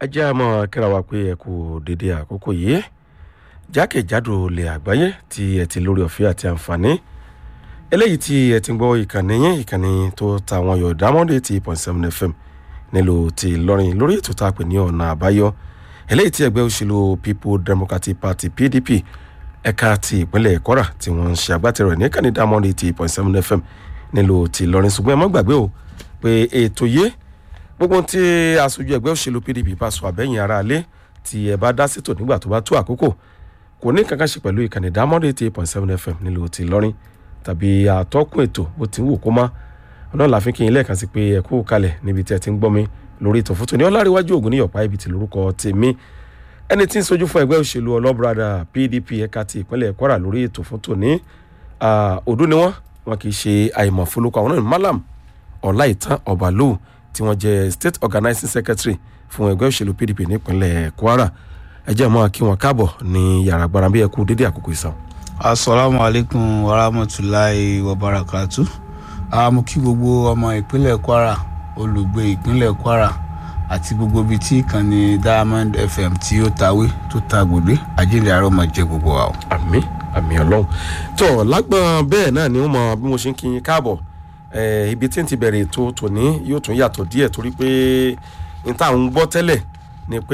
ẹ jẹ́ àmọ́ kíra wa pé ẹ kú dédé àkókò yìí jákèjádò ilẹ̀ àgbáyé tí ẹ ti lórí ọ̀fẹ́ àti àǹfààní eléyìí tí ẹ ti ń gbọ́ ìkànnì yín ìkànnì tó ta àwọn yọ̀ dámọ́dé ti point seven fm nílùú ti Ìlọrin lórí ètò tá a pè ní ọ̀nà àbáyọ eléyìí tí ẹgbẹ́ òṣèlú people democratic party pdp ẹ̀ka ti ìpínlẹ̀ kwara tí wọ́n ń ṣe agbátẹrù ẹ̀ ní ìkànnì dámọ́dé ti point seven fm nílùú ti Ìlọrin ṣùgbọ́n ẹ má gbàgbé o pé ètò yìí gbogbo tí aṣojú ẹgbẹ́ òṣèlú pdp bá sọ àbẹ́yìn ara alẹ́ tí ẹ bá dá sítò nígbà tó bá tó àkókò kò ní kankan ṣe pẹ̀lú ìkànnì dámọ́dé ti point seven fm nílùú ti Ìlọrin tàbí àtọ́kùn ètò bó ti ń wò kó má ọ̀nà làfin kí n lẹ́ẹ̀kan sí pé ẹ kú kalẹ̀ níbi tí ẹ ti ń gbọ́ mi lórí ìtàn fótó ní ọláríwájú ògùn níyọ̀pá ibi tí lórúkọ tèmi ẹni tí ń sojú fún ẹgbẹ́ òṣèlú ọlọ́brada pdp ẹ̀ka ti ìpínlẹ̀ kwara lórí ètò fótó ní ọdún ni wọ́n wọn kì í ṣe àìmọ̀ fọlọ́kọ àwọn náà malam ọláìtàn ọ̀bàlù tí wọ́n jẹ́ state organizing secretary fún ẹgbẹ́ òṣèlú pdp nípínlẹ̀ kwara ẹ jẹ́ mọ́ kí wọ́n káàbọ̀ ní yàrá gbára bí ẹ kú dédé àkókò ìsàn. asalaamualeykum warahmatulahi wabarakatu mo kí gbogbo ọmọ ìpínlẹ̀ kwara olùgbé ìpínlẹ̀ kwara àti gbogbo ibi tí ìkànnì diamond fm tí ó tawé tó ta gbòdé àjíǹde àárọ̀ máa jẹ gbogbo wa o. àmín àmín ọlọ́run tó lágbọ́n bẹ́ẹ̀ náà ni wọ́n mọ bí mo ṣe ń kí yín káàbọ̀ ibi tí n ti bẹ̀rẹ̀ ètò tòní yóò tún yàtọ̀ díẹ̀ torí pé n ta ń gbọ́ tẹ́lẹ̀ ni pé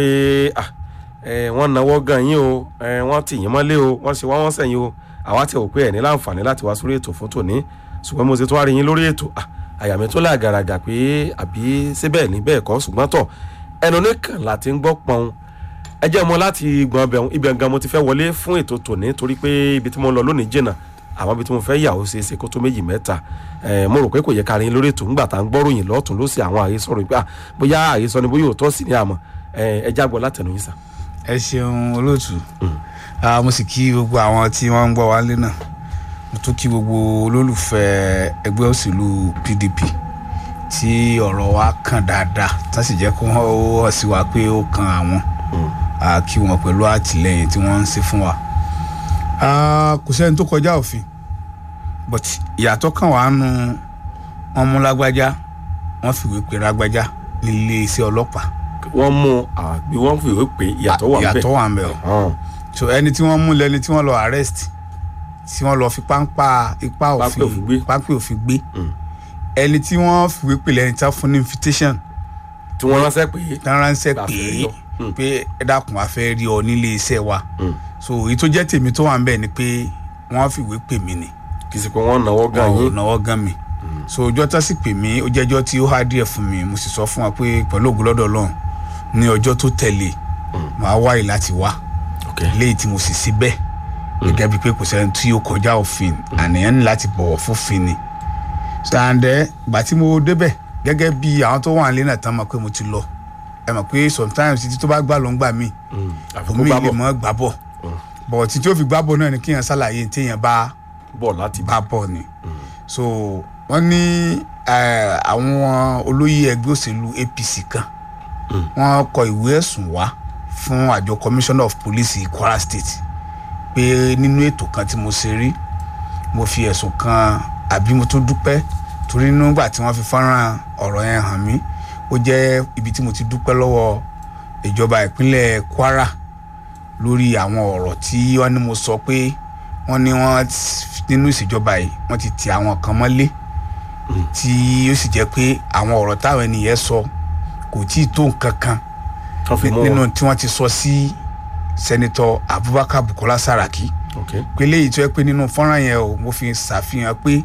wọ́n náwó gan yín o wọ́n tì yín mọ́lé o wọ́n ṣe wá wọ́n sẹ́yìn o àwa ti rò pé ẹ̀ ní láǹfààní láti wá sórí ètò fún tòní ṣùgbọ́n mo ṣe tún wá rí yín lórí ètò àyà mi tó láàgàràgà pé àbí síbẹ̀ ní bẹ́ẹ̀ kọ́ ṣùgbọ́n tọ̀ ẹnu nìkan láti ń gbọ́ pọ́n ẹ jẹ́ mọ́ láti gbọ́n bẹ̀rù ibẹ̀ gan mo ti fẹ́ wọlé fún ètò tòní torí pé ibi tí mo ń lọ lónìí jìnnà àwọn ibi tí mo fẹ́ yà ó ṣe é ṣe kó tó méjì mẹ́ta mo rò pé kò yẹ ká rin lórí ètò ńgbà tá à ń gbọ́ròyìn lọ́tún ló sì àwọn àhesọ rò pé bóyá àhesọ ni bóyá òótọ́ sí ni àmọ́ ẹ jágbọ́ látẹnu yín sà. ẹ ṣeun olóòtú mo sì kí gbogbo àwọn tí wọ́n ń gbọ́ wálé náà mo tún kí gbogbo olólùfẹ́ ẹgbẹ́ òṣèlú pdp tí ọ̀rọ̀ wa kàn dáadáa tá sì jẹ́ kó wọ́n hàn sí wa pé ó kan àwọn kí wọn pẹ̀lú àtìlẹyìn tí wọ́n ń ṣe fún wa kò sẹ́ni tó kọjá òfin but ìyàtọ̀ kan wà nù wọ́n mú lágbájá wọ́n fìwé pè lágbájá nílé iṣẹ́ ọlọ́pàá. wọ́n mú àbí wọ́n fìwé pè ìyàtọ̀ wà ń bẹ̀. ìyàtọ̀ wà ń bẹ̀ o so ẹni tí wọ́n mú lẹni tí wọ́n lọ arrest tí wọ́n lọ fi páńpá ipá òfin páńpẹ́ òfin gbé ẹni tí wọ́n fìwé pè lẹni tí wọ́n fún ní invitation. tí wọ́n ránṣẹ́ pé. tí wọ́n ránṣẹ́ pé pé ẹ dákun a fẹ́ rí ọ nílé iṣẹ́ wa so èyí tó jẹ́ tèmi tó wà ń bẹ̀ ni pé wọ́n fìwé pè mí ni. kì í sì pé wọ́n náwó gan yín. wọ́n náwó gan mi so ọjọ́ tó sì pè mí ó jẹ́jọ́ tí ó há díẹ̀ fún mi mo sì sọ fún wa pé pẹ̀lú ògùn lọ́dọ̀ Ọlọ́run ní ọjọ́ tó tẹ̀lé màá wáyé láti wá léyìí tí mo sì sí bẹ́ẹ̀ gẹ́gẹ́ bíi pé kò sẹ́ni tí ó kọjá òfin àníyàn ní láti bọ̀wọ̀ fófin ni sàǹdẹ̀ gbà tí mo débẹ̀ gẹ́gẹ́ bí àwọn tó wà nílé náà tán mọ̀ pé mo ti lọ ẹ mọ̀ pé sometimes títí tó bá gbà ló ń gbà mí omi lè mọ́ gbà bọ̀ bọ̀ títí ó fi gbà bọ̀ náà ni kéèyàn ṣàlàyé téèyàn bá bọ̀ láti bá bọ̀ ni so wọ́n ní àwọn olóyè ẹgbẹ́ òṣèlú APC kan wọ́n kọ ìwé ẹ̀sùn wá fún àjọ commissioner of police Kwara State pé nínú ètò kan tí mo ṣe rí mo fi ẹ̀sùn kan àbí mo tún dúpẹ́ torí nígbà tí wọ́n fi fọ́nrán ọ̀rọ̀ yẹn hàn mí ó jẹ́ ibi tí mo ti dúpẹ́ lọ́wọ́ ìjọba ìpínlẹ̀ Kwara lórí àwọn ọ̀rọ̀ tí wọ́n ní mo sọ pé wọ́n ní wọ́n nínú ìṣèjọba yìí wọ́n ti ti àwọn kan mọ́lé tí ó sì jẹ́ pé àwọn ọ̀rọ̀ táwọn ènìyàn sọ kò tí ì tó nǹkan kan nínú tí wọ́n ti sọ sí sẹ́nitọ́ Abubakar Bukola Saraki pé léyìí tó yẹ pé nínú fọ́nrán yẹn o mo fi ṣàfihàn pé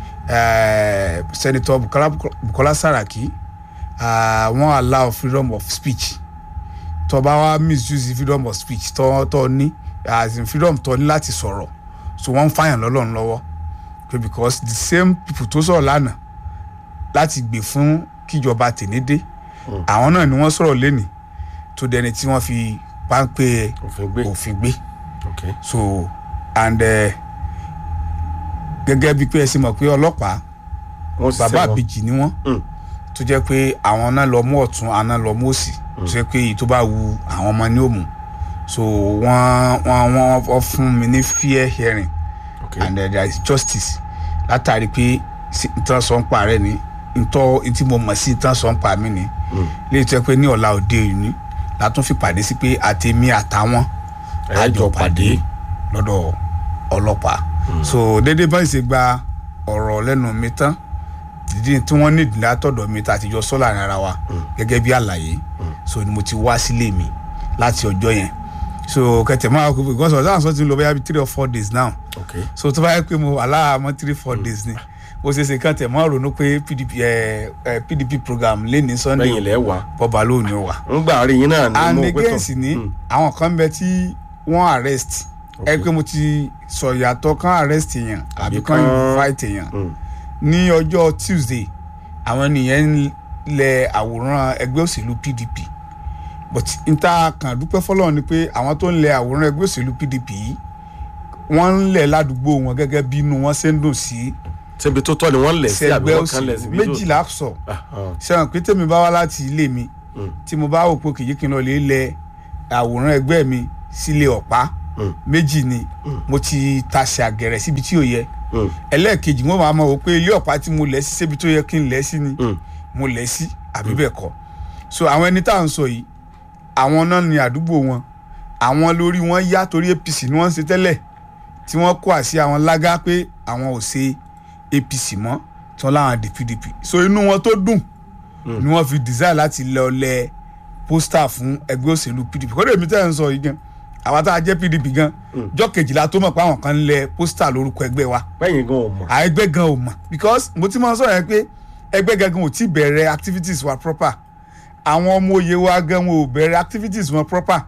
sẹ́nitọ́ Bukola Saraki wọ́n uh, allow freedom of speech tó bá wá misuse freedom of speech tó tó ní as in freedom tó ní láti sọ̀rọ̀ so wọ́n ń fàyàn lọ́lọ́run lọ́wọ́ pé because the same people tó sọ̀rọ̀ lánàá láti gbè fún kíjọba tènédé àwọn náà ni wọ́n sọ̀rọ̀ lẹ́nìí tó dẹni tí wọ́n fi páńpẹ́ òfin gbé so and gẹ́gẹ́ bíi pé ẹ ṣe mọ̀ pé ọlọ́pàá bàbá àbèjì ni wọ́n tó jẹ́ pé àwọn náà lọ mú ọ̀tún àwọn náà lọ mú òsì tó jẹ́ pé èyí tó bá wu àwọn ọmọ ní òmù so wọ́n wọ́n wọ́n fún mi ní fair hearing okay. and uh, there is justice látàrí pé nǹkan sọ ń pa rẹ ni ntọ́ tí mo mọ̀ sí nǹkan sọ ń pa mí ni léyìí tó yẹ pé ní ọ̀la òde òní látún fi pàdé sí pé àtẹ̀mí àtàwọn Ẹ jọ pàdé. lọ́dọ̀ ọlọ́pàá so dédé bá ṣe gba ọ̀rọ̀ lẹ́nu mi tán dídí tí wọ́n ní ìdílé àtọ̀dọ̀ mi tá a ti jọ sọ́ láàrin ara wa gẹ́gẹ́ bí àlàyé so ni mo ti wá sílé mi láti ọjọ́ yẹn so kẹtẹ máa kó because ọ̀sán àṣọ ti ń lọ bóyá bí three or four days now ok so tó bá yẹ pé mo wà láàmú three four days ni ó ṣeé ṣe kàn tẹ̀ mọ́ ronú pé pdp ẹ ẹ pdp program lé ní sunday lẹ́yìn ilẹ̀ wà bọ́ba lóun ni ó wà ń gbà rí yín náà ní and mo pé again tán. sì ni Mm. àwọn kan bẹ tí wọ́n arrest ẹ pé mo ti sọ ìyàtọ̀ kan arrest èèyàn àbí Àbí kan kan- invite èèyàn Mm. ní ọjọ́ tuesday àwọn ènìyàn ń lẹ àwòrán ẹgbẹ́ òṣèlú pdp but n ta kàn dúpẹ́ fọlọ́run ni pé àwọn tó ń lẹ àwòrán ẹgbẹ́ òṣèlú pdp yìí wọ́n ń lẹ̀ ládùúgbò wọn gẹ́gẹ́ bí inú wọn ṣe ń dùn sí ṣébi tó tọ́ ni wọ́n lẹ̀ sí àbí ẹgbẹ́ wọ́n kan lẹ̀ òṣèlú síbi tó méjìlá sọ Ah, ah. sẹ́wọ̀n pé tèmi bá wá láti ilé mi Mm. tí mo bá wò pé kìí kí n lọ lè lẹ àwòrán ẹgbẹ́ mi sílé ọ̀pá Mm. méjì ni mo ti taṣà àgẹ̀rẹ̀ síbi tí ò yẹ Mm. ẹlẹ́ẹ̀kejì mo máa mọ̀ wò pé ilé ọ̀pá tí mo lẹ̀ sí síbi tó yẹ kí n lẹ̀ sí ni Mm. mo lẹ̀ sí àbí bẹ́ẹ̀ kọ́ so àwọn ẹni tá à ń sọ yìí àwọn náà ní àdúgbò wọn àwọn lórí wọn yá torí apc ni wọ́n ń ṣe tẹ́lẹ̀ tí wọ́n kó àṣì àwọn lágá pé àwọn ò ṣe apc mọ́ tí wọ́n láwọn di pdp so inú wọn tó dùn ni wọ́n fi desire láti lọ lẹ pósítà fún ẹgbẹ́ òṣèlú pdp kọ́dọ̀ èmi tẹ́ ẹ̀ ń sọ yìí gan àwa tá a jẹ́ pdp gan jọ́ kejìlá tó mọ̀ pé àwọn kan ń lẹ pósítà lórúkọ ẹgbẹ́ wa bẹ́yìn gan ò mọ̀ à ẹgbẹ́ gan ò mọ̀ because mo ti máa ń sọ̀rọ̀ yẹn pé ẹgbẹ́ gangan ò tí bẹ̀rẹ̀ activities wa proper àwọn ọmọ òye wa gan wọn ò bẹ̀rẹ̀ activities wọn proper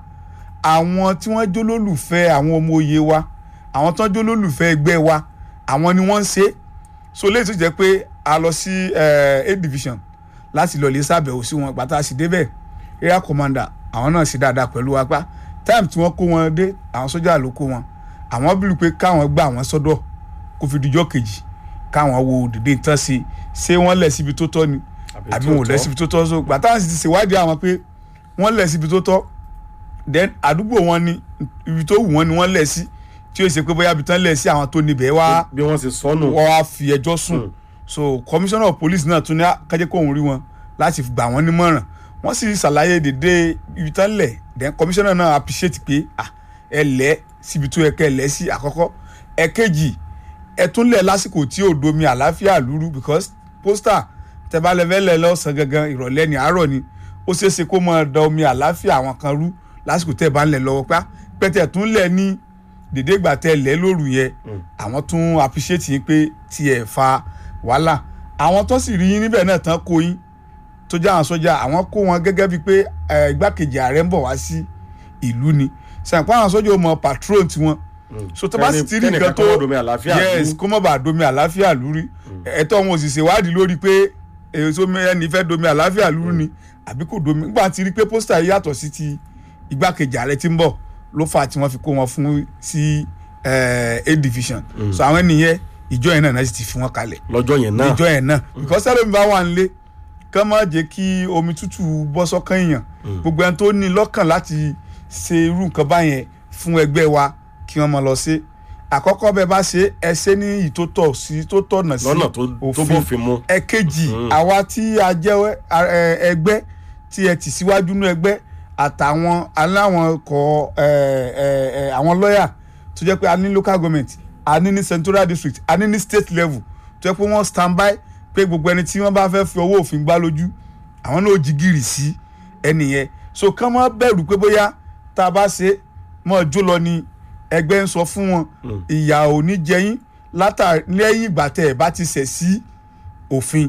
àwọn tí wọ́n jólólùfẹ́ àwọn ọmọ òye wa àwọn tó ń jólólùfẹ́ ẹgbẹ́ wa àwọn ni wọ́n ń ṣe so léyìí tó jẹ́ pé a lọ sí eh, a division láti lọ lè ṣàbẹ̀wò sí wọn gbàtà sí débẹ̀ area commander àwọn náà ṣe dáadáa pẹ̀lú wa pa time tí wọ́n kó wọn dé àwọn sójà ló kó wọn àwọn bílù pé káwọn gbà wọn sọ́dọ̀ kó fi dijọ́ kejì káwọn wo dìde tán sí ṣé wọ́n lẹ̀ síbi tó tọ́ ni àbí wọn ò lẹ̀ síbi tó tọ́ so gbàtà sì ti ṣèwádìí àwọn pé wọ́n lẹ̀ síbi tó tọ́ then àdúgbò wọn ni ibi tó wù wọ́n ni wọ́n lẹ̀ sí tí ó ṣe pé bóyá ibi tán lẹ̀ sí àwọn tó níbẹ̀ wá bí wọ́n ṣe sọnù wọ́n wá fi ẹjọ́ sùn so commissioner of police náà tún ní kájẹ́ kó òun rí wọn láti gbà wọ́n nímọ̀ràn wọ́n sì ṣàlàyé dédé ibi tán lẹ̀ then commissioner náà appreciate pé ah ẹ lẹ̀ síbi tó yẹ kẹ́ ẹ lẹ̀ sí àkọ́kọ́ ẹ̀kejì ẹ tún lẹ̀ lásìkò tí ò domi àlàáfíà lúrú because poster tẹ bá lẹ fẹ́ lẹ̀ lọ́sàn gangan ìrọ̀lẹ́ ni àárọ̀ ni ó ṣeé ṣe kó máa da omi àlàáfíà àwọn kan rú lásìkò tẹ bá ń lẹ̀ lọ́wọ́ pá pẹ́tẹ́ tún lẹ̀ ní dédé ìgbà tẹ lẹ̀ lóru yẹn àwọn tún appreciate yín pé tiẹ̀ fa wàhálà àwọn tó sì rí yín níbẹ̀ náà tán kó yín tó jẹ́ àwọn sọ́jà àwọn kó wọn gẹ́gẹ́ bíi pé eh, igbákejì ààrẹ ń bọ̀ wá sí ìlú ni sàǹpá àwọn sọ́jà ò mọ patron tiwọn so tó bá sì ti rí nǹkan tó yes kó mọ̀ bá domi àlàáfíà lórí ẹ̀tọ́ wọn ò sì ṣèwádìí lórí pé èso ẹni fẹ́ domi àlàáfíà lórí ni àbí kò domi nígbà tí rí pé pósítà yìí yàtọ̀ sí ti igbákejì ààrẹ tí ń bọ̀ ló fà á tí wọ́n fi kó wọn fún sí eh, a division so àwọn ènìyàn ìjọ yẹn náà náà sì ti fi wọn kalẹ̀ lọ́jọ́ yẹn náà ìjọ yẹn náà because ẹlòmí bá wà nílé kán má jẹ́ kí omi tútù bọ́ sọ́kàn èèyàn gbogbo ẹni tó ní lọ́kàn láti ṣe irú nǹkan báyẹn fún ẹgbẹ́ wa kí wọ́n máa lọ sí àkọ́kọ́ bẹ́ẹ̀ bá ṣe ẹ ṣe ní ìtótọ́ sí tó tọ̀nà sí lọ́nà tó tó bófin mu ẹ̀kejì àwa tí a jẹ́ ẹ, ẹgbẹ́ tí ẹ tì síwájú nú ẹgbẹ́ àtàwọn aláwọn kọ ẹ, ẹ, ẹ, àwọn lọ́yà tó jẹ́ pé a ní local government a ní ní central district a ní ní state level tó jẹ́ pé wọ́n stand by pé gbogbo ẹni tí wọ́n bá fẹ́ fi owó òfin gbá lójú àwọn náà ó jí gìrì sí ẹni yẹn so kán má bẹ̀rù pé bóyá tá a bá ṣe mọ́ jó lọ ni ẹgbẹ́ ń sọ fún wọn ìyà ò ní jẹyìn látàrí lẹ́yìn ìgbà tẹ̀ ẹ̀ bá ti ṣẹ̀ sí òfin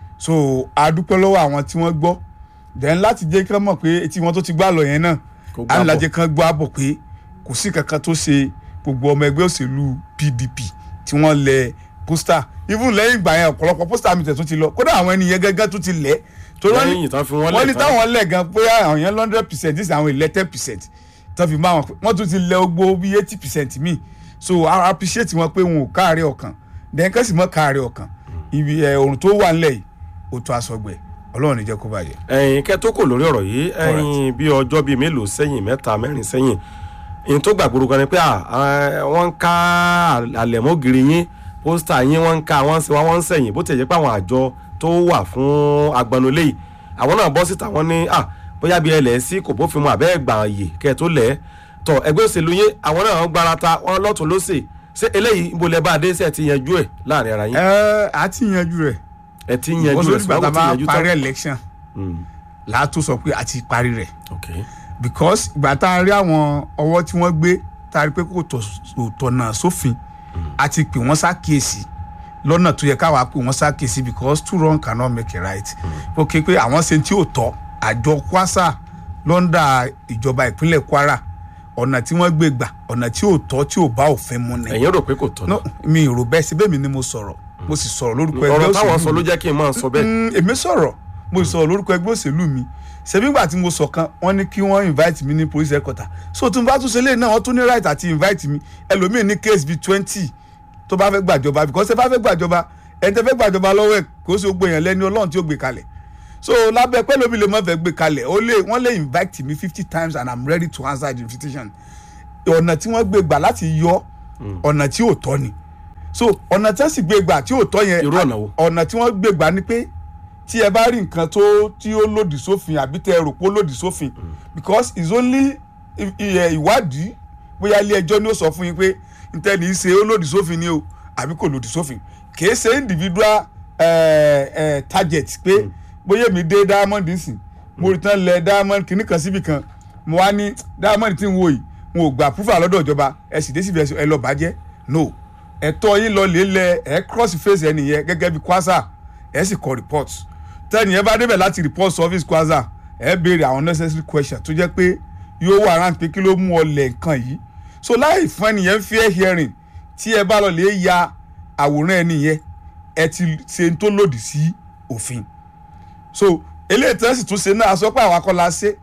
so a dúpẹ́ lọ́wọ́ àwọn tí wọ́n gbọ́ then láti jẹ́ kí wọ́n mọ̀ pé etí wọn tó ti gbá lọ yẹn náà Kó gbá á ní bọ̀. lájẹ́ kan gbọ́ àbọ̀ pé kò sí kankan tó ṣe gbogbo ọmọ ẹgbẹ́ òṣèlú PDP tí wọ́n lẹ pósítà even lẹ́yìn ìgbà yẹn ọ̀pọ̀lọpọ̀ pósítà mi tẹ̀ tún ti lọ kódà àwọn ènìyàn gẹ́gẹ́ tún ti lẹ̀ torí wọ́n ní lẹ́yìn tán fi wọ́n wọ́n ní lẹ̀ tán táwọn lẹ̀ gan pé àwọn yẹn hundred percent this àwọn ilẹ̀ ten percent tó fi máa wọn pé wọ́n tún ti lẹ̀ ogbó bí eighty percent míì so I appreciate wọn pé wọn ò káàárẹ̀ ọkàn then kẹ́sì mọ́ káàárẹ̀ ọkàn ibi ẹ̀ ohun tó wà ńlẹ̀ yìí ó tó aṣọgbẹ̀ ọlọ́run ní jẹ́ kó bàjẹ́. ẹ̀yin kẹ́ tó kò lórí ọ̀rọ̀ yìí ẹ̀yin bí ọjọ́ bíi mélòó sẹ́yìn mẹ́ta mẹ́rin sẹ́yìn ìyẹn tó gbàgbóró kan ni pé à, ẹ, wọ́n ń ká àlẹ̀mọ́gìrì yín pósítà yín wọ́n ń ká wọ́n ń ṣe wá wọ́n ń sẹ̀yìn bó ti jẹ́ pé àwọn àjọ tó wà fún agbanulé yìí àwọn náà bọ́ síta wọ́n ní à bóyá bí ẹ lẹ̀ sí kò bófin mu àbẹ́ ẹgbà ààyè kẹ́ ẹ tó lẹ̀ tọ ẹgbẹ́ òṣèlú yín àwọn náà gbarata wọn lọ́tún lọ́sẹ̀ ṣé eléyìí ń bolẹ̀ bá a dé sẹ́ẹ̀ ti yanjú ẹ̀ láàrin ara yín ẹ á ti yanjú rẹ̀ ẹ ti yanjú wọ́n ẹ̀ sọ nígbà tá a ṣùgbọ́n bá ti yanjú parí tán. election Mm, láàtó sọ pé a ti parí rẹ̀ ok because ìgbà tá a rí àwọn ọwọ́ tí wọ́n gbé tá a rí pé kò tọ̀- kò tọ̀nà sófin a ti pè wọ́n ṣàkíyèsí lọ́nà tó yẹ káwa pè wọ́n ṣàkíyèsí because two wrong cannot make a right ó ké pé àwọn ṣe tí ò tọ́ àjọ kwasa lọ́ndà ìjọba ìpínlẹ̀ kwara ọ̀nà tí wọ́n gbé gbà ọ̀nà tí ò tọ́ tí ò bá òfin mu ni ẹ̀yin rò pé kò tọ́ ni no mi ò rò bẹ́ẹ̀ síbẹ̀ mi ni mo sọ̀rọ̀ mo sì sọ̀rọ̀ lórúkọ ẹgbẹ́ ọ̀rọ̀ táwọn òṣèlú sọ mi ló jẹ́ kí n máa sọ bẹ́ẹ̀ Mm, èmi sọ̀rọ̀ mo sì sọ̀rọ̀ lórúkọ ẹgbẹ́ òṣèlú mi ṣebí ìgbà tí mo sọ kan wọ́n ní kí wọ́n invite mi ní police headquarter so tí n bá tún ṣe lé náà wọ́n tún ní right àti invite mi ẹlòmíì ní case bíi twenty tó bá fẹ́ gbàjọba because ẹ bá fẹ́ gbàjọba ẹni tẹ́ fẹ́ gbàjọba lọ́wọ́ ẹ̀ kó sì gbé yẹn lẹ́ni ọlọ́run tí ó gbé kalẹ̀ so lábẹ́ pẹ́ lómi lè mọ̀ fẹ́ gbé kalẹ̀ ó lè wọ́n lè invite me fifty times and i'm ready to answer the invitation ọ̀nà tí wọ́n gbé gbà láti yọ ọ̀nà tí ò tọ́ ni so ọ̀nà tí wọ́n sì gbé gbà tí ò tọ́ yẹn Irú ọ̀nà wo? ọ̀nà tí wọ́n gbé gbà ni pé tí ẹ bá rí nǹkan tó tí ó lòdì sófin àbí tẹ ẹ rò pé ó lòdì sófin because it's only i- i- ẹ, ìwádìí bóyá ilé ẹjọ́ ni ó sọ fún yín pé ntẹ́ni í ṣe ó lòdì sófin ni o àbí kò lòdì sófin kìí ṣe individual eh, eh, target pé bóyá èmi dé diamond nsìn mo rí tán lẹ diamond kìíní kan síbì kan mo wá ní diamond tí ń wo yìí wọn ò gbà proof lọ́dọ̀ ìjọba ẹ sì dé síbi ẹ lọ bàjẹ́ no ẹ̀tọ́ yín lọ lè lẹ ẹ cross face ẹni yẹn gẹ́gẹ́ bí kwasa ẹ sì kọ report tẹ́ni yẹn bá débẹ̀ láti report service kwasa ẹ béèrè àwọn necessary questions tó jẹ́ pé yóò wà rántí pé kí ló mú ọ lẹ̀ nǹkan yìí so láì fún ẹni yẹn fair hearing tí ẹ bá lọ lè ya àwòrán ẹni yẹn ẹ ti ṣe ń tó lòdì sí òfin so eléyìí tí wọ́n sì tún ṣe náà aṣọ pé àwọn akọ́lá ṣe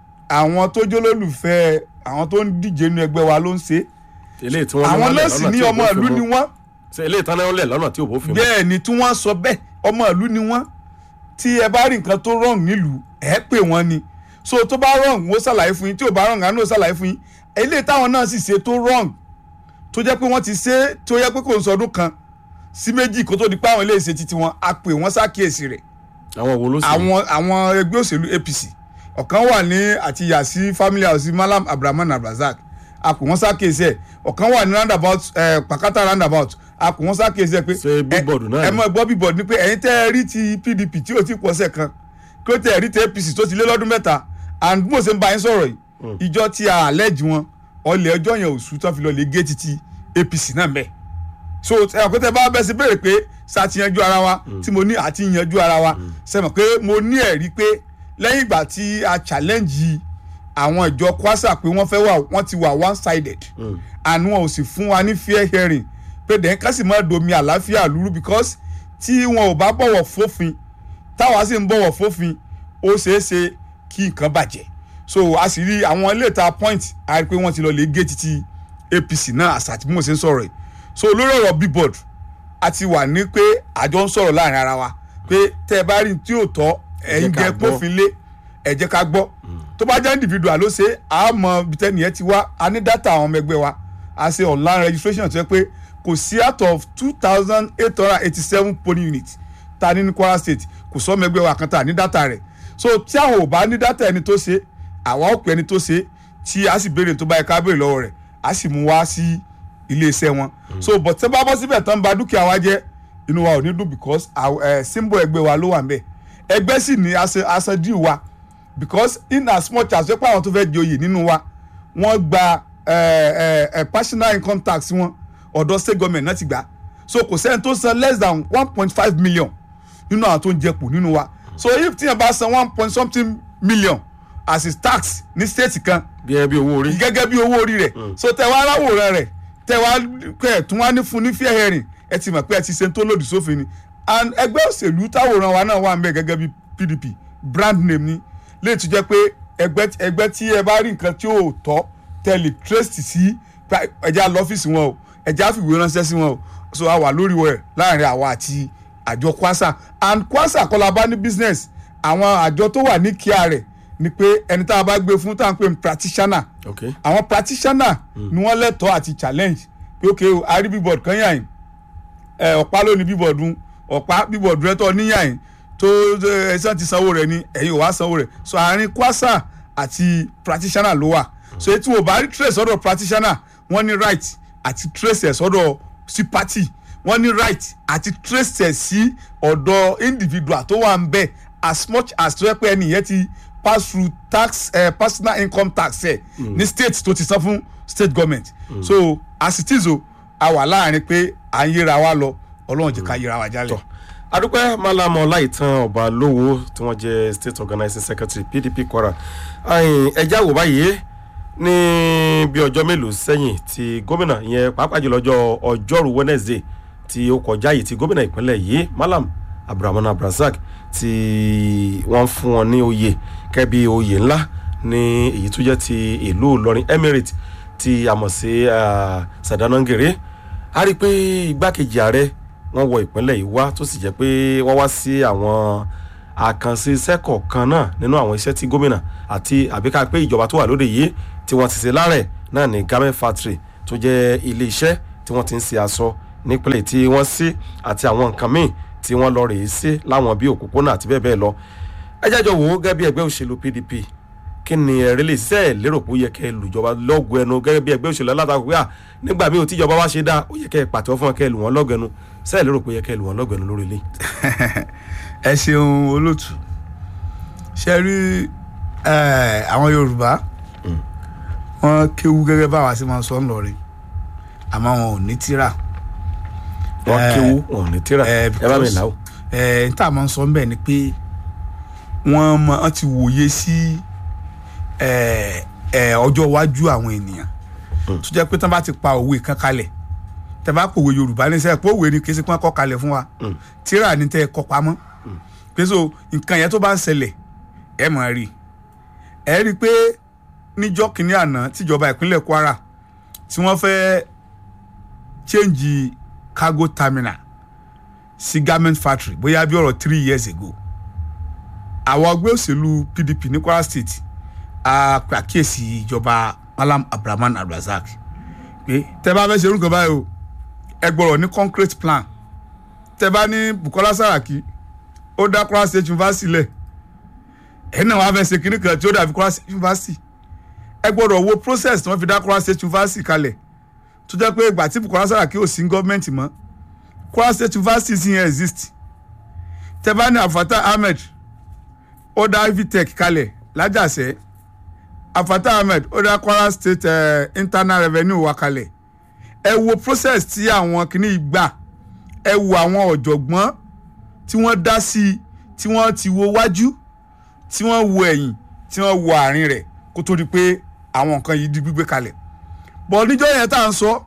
àwọn tó jólólùfẹ́ àwọn tó ń díje nínú ẹgbẹ́ wa ló ń ṣe eléyìí tí wọ́n ní àwọn wọ́n lẹ̀ nọ́ọ̀sì lọ́nà ní tí ò ọmọ bófin ìlú mu. ni wọ́n ṣe eléyìí tán náà lẹ̀ lọ́nà tí ò bófin mu. bẹ́ẹ̀ ni tí wọ́n sọ bẹ́ẹ̀ ọmọ ìlú ni wọ́n tí ẹ bá rí nǹkan tó wrong nílùú ẹ pè wọ́n ni so tó bá wrong wọ́n ṣàlàyé fún yín tí ò bá wrong àánú ṣàlàyé fún yín eléyìí táwọn náà sì ṣe tó wrong tó jẹ́ pé wọ́n ti ṣe tó yẹ pé kò ń sọdún kan sí méjì kó tó di pé àwọn eléyìí ṣe titi wọn a pè wọ́n ṣàkíyèsí rẹ̀ àwọn wo ló sì. àwọn àwọn ẹgbẹ́ òṣèlú apc ọ̀kan wà ní àti yasi family house malam abdulrahman abdulrasaq a kò wọ́n ṣàkíyèsí ẹ̀ ọ̀kan wà ní roundabout eh, pakata roundabout a kò wọ́n ṣàkíyèsí ẹ̀ pé Ṣé billboard náà ẹ ni? mọ̀ gbọ́ billboard ni pé ẹ̀yin tẹ́ ẹ rí ti pdp tí ò ti pọ̀ sẹ̀ kan kí ó tẹ́ ẹ rí ti apc tó ti lé lọ́dún mẹ́ta and bí mo ṣe ń bá yín sọ̀rọ̀ yìí ìjọ tí a àlẹ́jì wọn ọlẹ̀ ọjọ́ yẹn òṣù tán fi lọ lè gé titi apc náà mẹ́ẹ̀ so ẹ mọ̀ pé tẹ bá bẹ́ sí béèrè pé sá ti yanjú ara wa tí mo ní àti yanjú ara wa ṣe mọ̀ pé mo ní ẹ̀rí pé lẹ́yìn ìgbà tí a challenge àwọn ìjọ kwasa pé wọ́n fẹ́ wà wọ́n ti wà one sided and wọn ò sì fún wa ní fair hearing pé dẹ̀ ká sì máa domi àlàáfíà lúrú because tí wọn ò bá bọ̀wọ̀ fófin táwa sì ń bọ̀wọ̀ fófin ó ṣeé ṣe kí nǹkan bàjẹ́ so a sì rí àwọn ilé ìta point a rí pé wọ́n ti lọ lè gé títí apc náà àṣà tí mo ṣe ń sọ̀rọ̀ yìí so lórí ọ̀rọ̀ billboard a ti wà ní pé àjọ ń sọ̀rọ̀ láàrin ara wa pé tẹ́ ẹ bá rí tí ò tọ́ ẹ̀yin ká jẹ́ gbọ́. pófin lé ẹ jẹ́ ká gbọ́ tó bá jẹ́ individual ló ṣe a mọ ibi tẹ́ni yẹn ti wá a ní data àwọn ọmọ ẹgbẹ́ wa a ṣe online registration tó yẹ pé kò sí out of two thousand eight hundred eighty seven polling units ta ní ní kwara state kò sọ ọmọ ẹgbẹ́ wa kan ta ní data rẹ̀ so tí àwọn ò bá ní data ẹni tó ṣe àwa ò pè ẹni tó ṣe tí a sì béèrè tó bá yẹ ká béèrè lọ́wọ́ rẹ̀ a sì mú wá sí iléeṣẹ́ wọn so but tẹ́ bá bọ́ síbẹ̀ tán ba dúkìá wa jẹ́ inú wa ò ní dùn because àw- eh, symbol ẹgbẹ́ wa ló wà ń bẹ̀ ẹgbẹ́ sì ní aṣọ aṣọ díì wa because in as much as wípé àwọn tó fẹ́ joyè nínú wa wọ́n gba eh, eh, eh, personal income tax wọn ọ̀dọ̀ state government náà ti gbà so kò sẹ́ni tó san less than one point five million nínú àwọn tó ń jẹpò nínú wa so if tíyẹn bá san one point something million as his tax ní state kan bí ẹ bí owó orí. gẹ́gẹ́ bí owó orí rẹ̀ so tẹ wá aláwòrán rẹ̀ tẹ wá pẹ̀ tún wá ní fún ní fair hearing ẹ ti mọ̀ pé ẹ ti ṣe tó lòdì sófin ni and ẹgbẹ́ òṣèlú táwòrán wa náà wà ń bẹ̀ gẹ́gẹ́ bí pdp brand name ni lè tún jẹ́ pé ẹgbẹ́ ẹgbẹ́ tí ẹ bá rí nǹkan tí ò tọ́ tẹ̀lé trace sí pa- ẹja lọ́fíìsì wọn o ẹja fìwé ránṣẹ́ sí wọn o so a wà lórí wẹ̀ láàrin àwa àti àjọ kwasa and kwasa kọ́la bá ní business àwọn àjọ tó wà ní kíá rẹ̀ ni pé ẹni tá a bá gbé fún tá à ń pè ní practitioner ok àwọn practitioner ni wọ́n lẹ́tọ̀ọ́ àti challenge pé ok o a rí billboard kan yàn yín ẹ ọ̀pá ló ní billboard un ọ̀pá billboard rẹ tọ́ níyàn yín tó ẹ̀sán ti sanwó rẹ̀ ni ẹ̀yin ò wá sanwó rẹ̀ so àárín kwasa àti practitioner ló wà so etí wo bá rí trace sọ́dọ̀ practitioner wọ́n ní right àti trace ẹ̀ sọ́dọ̀ sí party wọ́n ní right àti trace ẹ̀ sí ọ̀dọ̀ individual tó wà ń bẹ̀ as much as tó yẹ pé ẹni yẹn ti pass through tax uh, personal income tax ẹ̀ ní state tó ti san fún state government so as it is o a wà láàrin pé à ń yíra wa lọ ọlọ́run jẹ́ ká yíra wa jálẹ̀. adúpẹ́ malama ọláìtàn ọba lówó tí wọ́n jẹ́ state organizing secretary pdp kwara Ayin, ẹjẹ́ àwò báyìí ní bí ọjọ́ mélòó sẹ́yìn tí gómìnà yẹn pàápàá jùlọ ọjọ́ ọjọ́rú wednesday tí ó kọjá yìí tí gómìnà ìpínlẹ̀ yìí malam abdulrahman abdulrasaq tí wọ́n fún wọn ní oyè kẹ́bi oyè ńlá ní èyí tó jẹ́ ti ìlú ìlọrin emirate tí a mọ̀ sí ah, sadanangere a rí i pé igbákejì ààrẹ wọ́n wọ ìpínlẹ̀ yìí wá tó sì jẹ́ pé wọ́n wá sí àwọn àkànṣe iṣẹ́ kọ̀ọ̀kan náà nínú àwọn iṣẹ́ tí gómìnà àti àbíká pé ìjọba tó wà lóde yìí tí wọ́n ti ṣe lárẹ̀ náà ní garment factory tó jẹ́ ilé iṣẹ́ tí wọ́n ti ń ṣe aṣọ nípínlẹ̀ tí wọ́n sí àti àwọn nǹkan míì tí wọ́n lọ rèé sí láwọn bíi òpópónà àti bẹ́ẹ̀ bẹ́ẹ̀ lọ ẹ jájọ wò ó gẹ́gẹ́ bí ẹgbẹ́ òṣèlú pdp kí ni ẹ̀rí lè ṣe ẹ̀ lérò pé ó yẹ kẹ́ ẹ lùjọba lọ́gùn ẹnu gẹ́gẹ́ bí ẹgbẹ́ òṣèlú alátakò pé à nígbà míì ò tíjọba wá ṣe dáa ó yẹ kẹ́ ẹ pàtẹ́wọ́ fún wọn kẹ́ ẹ lù wọ́n lọ́gùn ẹnu ṣe ẹ̀ lérò pé ó yẹ kẹ́ ẹ lù wọ́n lọ́gùn ẹnu lórí ilé. ẹ ṣeun olóòtú ṣe rí eh, àwọn yorùbá wọn kéwú gẹ́gẹ́ báwa sí máa ń sọ ńlọrin àmọ́ wọn ò ní tíra wọ́n Eh, kéwú wọn ò ní tíra eh, ẹ bá mi because- là ó. ẹ n tá a máa ń sọ ńbẹ ni pé wọ́n mọ wọ́n ti wòye sí ẹ, ẹ, ọjọ́ iwájú àwọn ènìyàn tó jẹ́ pé tí wọ́n bá ti pa òwe kan kalẹ̀ tẹ́ bá pòwe yorùbá ní sẹ́yìn pé òwe ni kí sí pé wọ́n kọ́ kalẹ̀ fún wa tíra ní tẹ́ ẹ kọ́ pamọ́ pé so nǹkan yẹn tó bá ń ṣẹlẹ̀ ẹ mọ̀ rí ẹ rí i pé níjọ́ kìíní àná tíjọba ìpínlẹ̀ kwara tí wọ́n fẹ́ change cargo terminal sí garment factory bóyá bí ọ̀rọ̀ three years ago àwọn ọgbẹ́ òṣèlú pdp ní kwara state a pàkíyèsí ìjọba malam abdulrahman abdulrasaq pé tẹ bá fẹ́ ṣe irúgbọ́n báyìí o ẹ gbọ́dọ̀ ní concrete plan tẹ bá ní bukola saraki ó dá kwara state university lẹ̀ ẹ̀ náà wàá fẹ́ ṣe kinní kan tí ó dàbí kwara state university ẹ gbọ́dọ̀ wo process tí wọ́n fi dá kwara state university kalẹ̀ tó jẹ́ pé ìgbà tí bukola saraki ò sí gọ́ọ̀mẹ̀ntì mọ́ kwara state university sì yẹn exist tẹ́bání afata ahmed ó dá ivitec kalẹ̀ lájàsẹ́ afata ahmed ó dá kwara state uh, internal revenue wa kalẹ̀ ẹ wo process tí àwọn kìíní gbà ẹ wo àwọn ọ̀jọ̀gbọ́n tí wọ́n dá sí i tí wọ́n ti wo wájú tí wọ́n wo ẹ̀yìn tí wọ́n wo àárín rẹ̀ kó tó di pé àwọn nǹkan yìí di gbígbé kalẹ̀ bọ̀ níjọ́ yẹn tá à ń sọ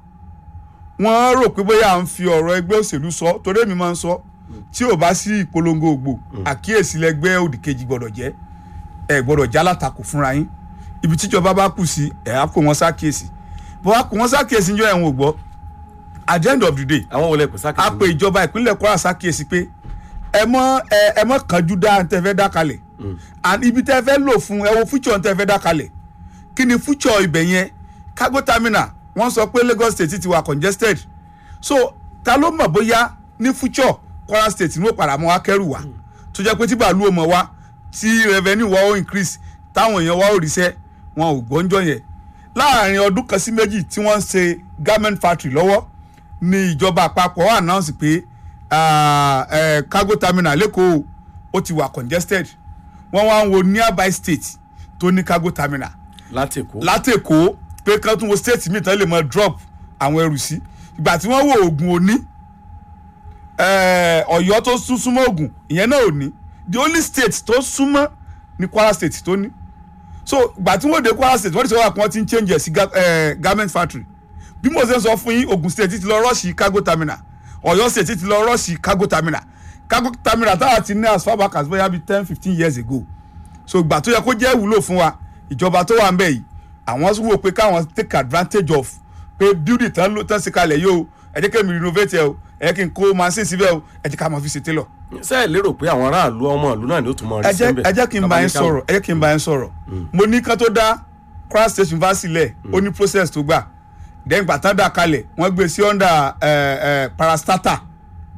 wọ́n rò pé bóyá à ń fi ọ̀rọ̀ ẹgbẹ́ òṣèlú sọ torí èmi máa ń sọ tí ò bá sí ìpolongo ògbò àkíyèsí lẹgbẹ́ òdìkejì gbọ́dọ̀ jẹ́ ẹ gbọ́dọ̀ já látakò fúnra yín ibi tíjọba bá kù sí ẹ̀ á kó wọn sákìyèsí bọ́ á kó wọn sákìyèsí níjọ́ ẹ̀wọ̀n ò gbọ́ at the end of the day àwọn wọlé pèsè a àkàtúntò pe ìjọba ìpínlẹ̀ kwara sákìyèsí pé ẹ mọ ẹ ẹ mọ kánjú dá tẹ fẹ́ dá kalẹ̀ and ibi tẹ fẹ́ lò fún ẹ wo future tẹ fẹ́ dá kalẹ̀ kí ni future ibẹ̀ yẹn cargo terminal wọ́n sọ pé lagos state ti wà congested so ta ló mọ̀ bóyá ní future kwara state ní ó padà mọ́ akẹ́rù wá tó jẹ́ pé tí bàálù ò mọ̀ wá tí revenue wa ó increase táwọn èèyàn wa ó ríṣẹ́ wọn ò gbọ́njọ́ yẹn láàrin ọdún kan sí méjì tí wọ́n ń ṣe garment factory lọ́wọ́ ní ìjọba àpapọ̀ announce pé ah, eh, cargo terminal lẹ́kọ̀ọ́ ó ti wà congested wọ́n wá ń wo nearby state tó ní cargo terminal láti èkó látẹ̀kọ́ pé kán tún wo state míì tán lè mọ drop àwọn ẹrù sí ìgbà tí wọ́n wo oògùn òní eh, ọ̀yọ́ tó sún súnmọ́ oògùn ìyẹn náà ò ní the only state tó súnmọ́ ní kwara state tó ní so ìgbà tí wọ́n dé kwara state wọ́n ti sọ wà pé wọ́n ti ń change ẹ̀ sí ga- eh, garment factory bí mo ṣe ń sọ fún yín ogun state ti lọ rọ́ọ̀ṣì cargo terminal ọ̀yọ́ state ti lọ rọ́ọ̀ṣì cargo terminal cargo terminal táwa ti ní as far back as bóyá bíi ten fifteen years ago so ìgbà tó yẹ kó jẹ́ ìwúlò fún wa ìjọba tó wà ń bẹ̀ yìí àwọn wò pé káwọn take advantage of pé building tán ló tán sí kalẹ̀ yìí o ẹ jẹ́ kí mi renovate ẹ o ẹ jẹ́ kí n kó machine síbẹ̀ o ẹ jẹ́ ká máa fi ṣe tailor ṣe é lérò pé àwọn aráàlú ọmọ ìlú náà ni ó tún mọ ẹ rí jẹ́ sẹ́ńbẹ̀ ẹ jẹ́ kí n bá yín sọ̀rọ̀ ẹ jẹ́ kí n bá yín sọ̀rọ̀ mo ní kán tó dá Kwara State University lẹ̀ ó ní process tó gbà then gbà tán dà kalẹ̀ wọ́n gbé sí under eh, eh, parastatal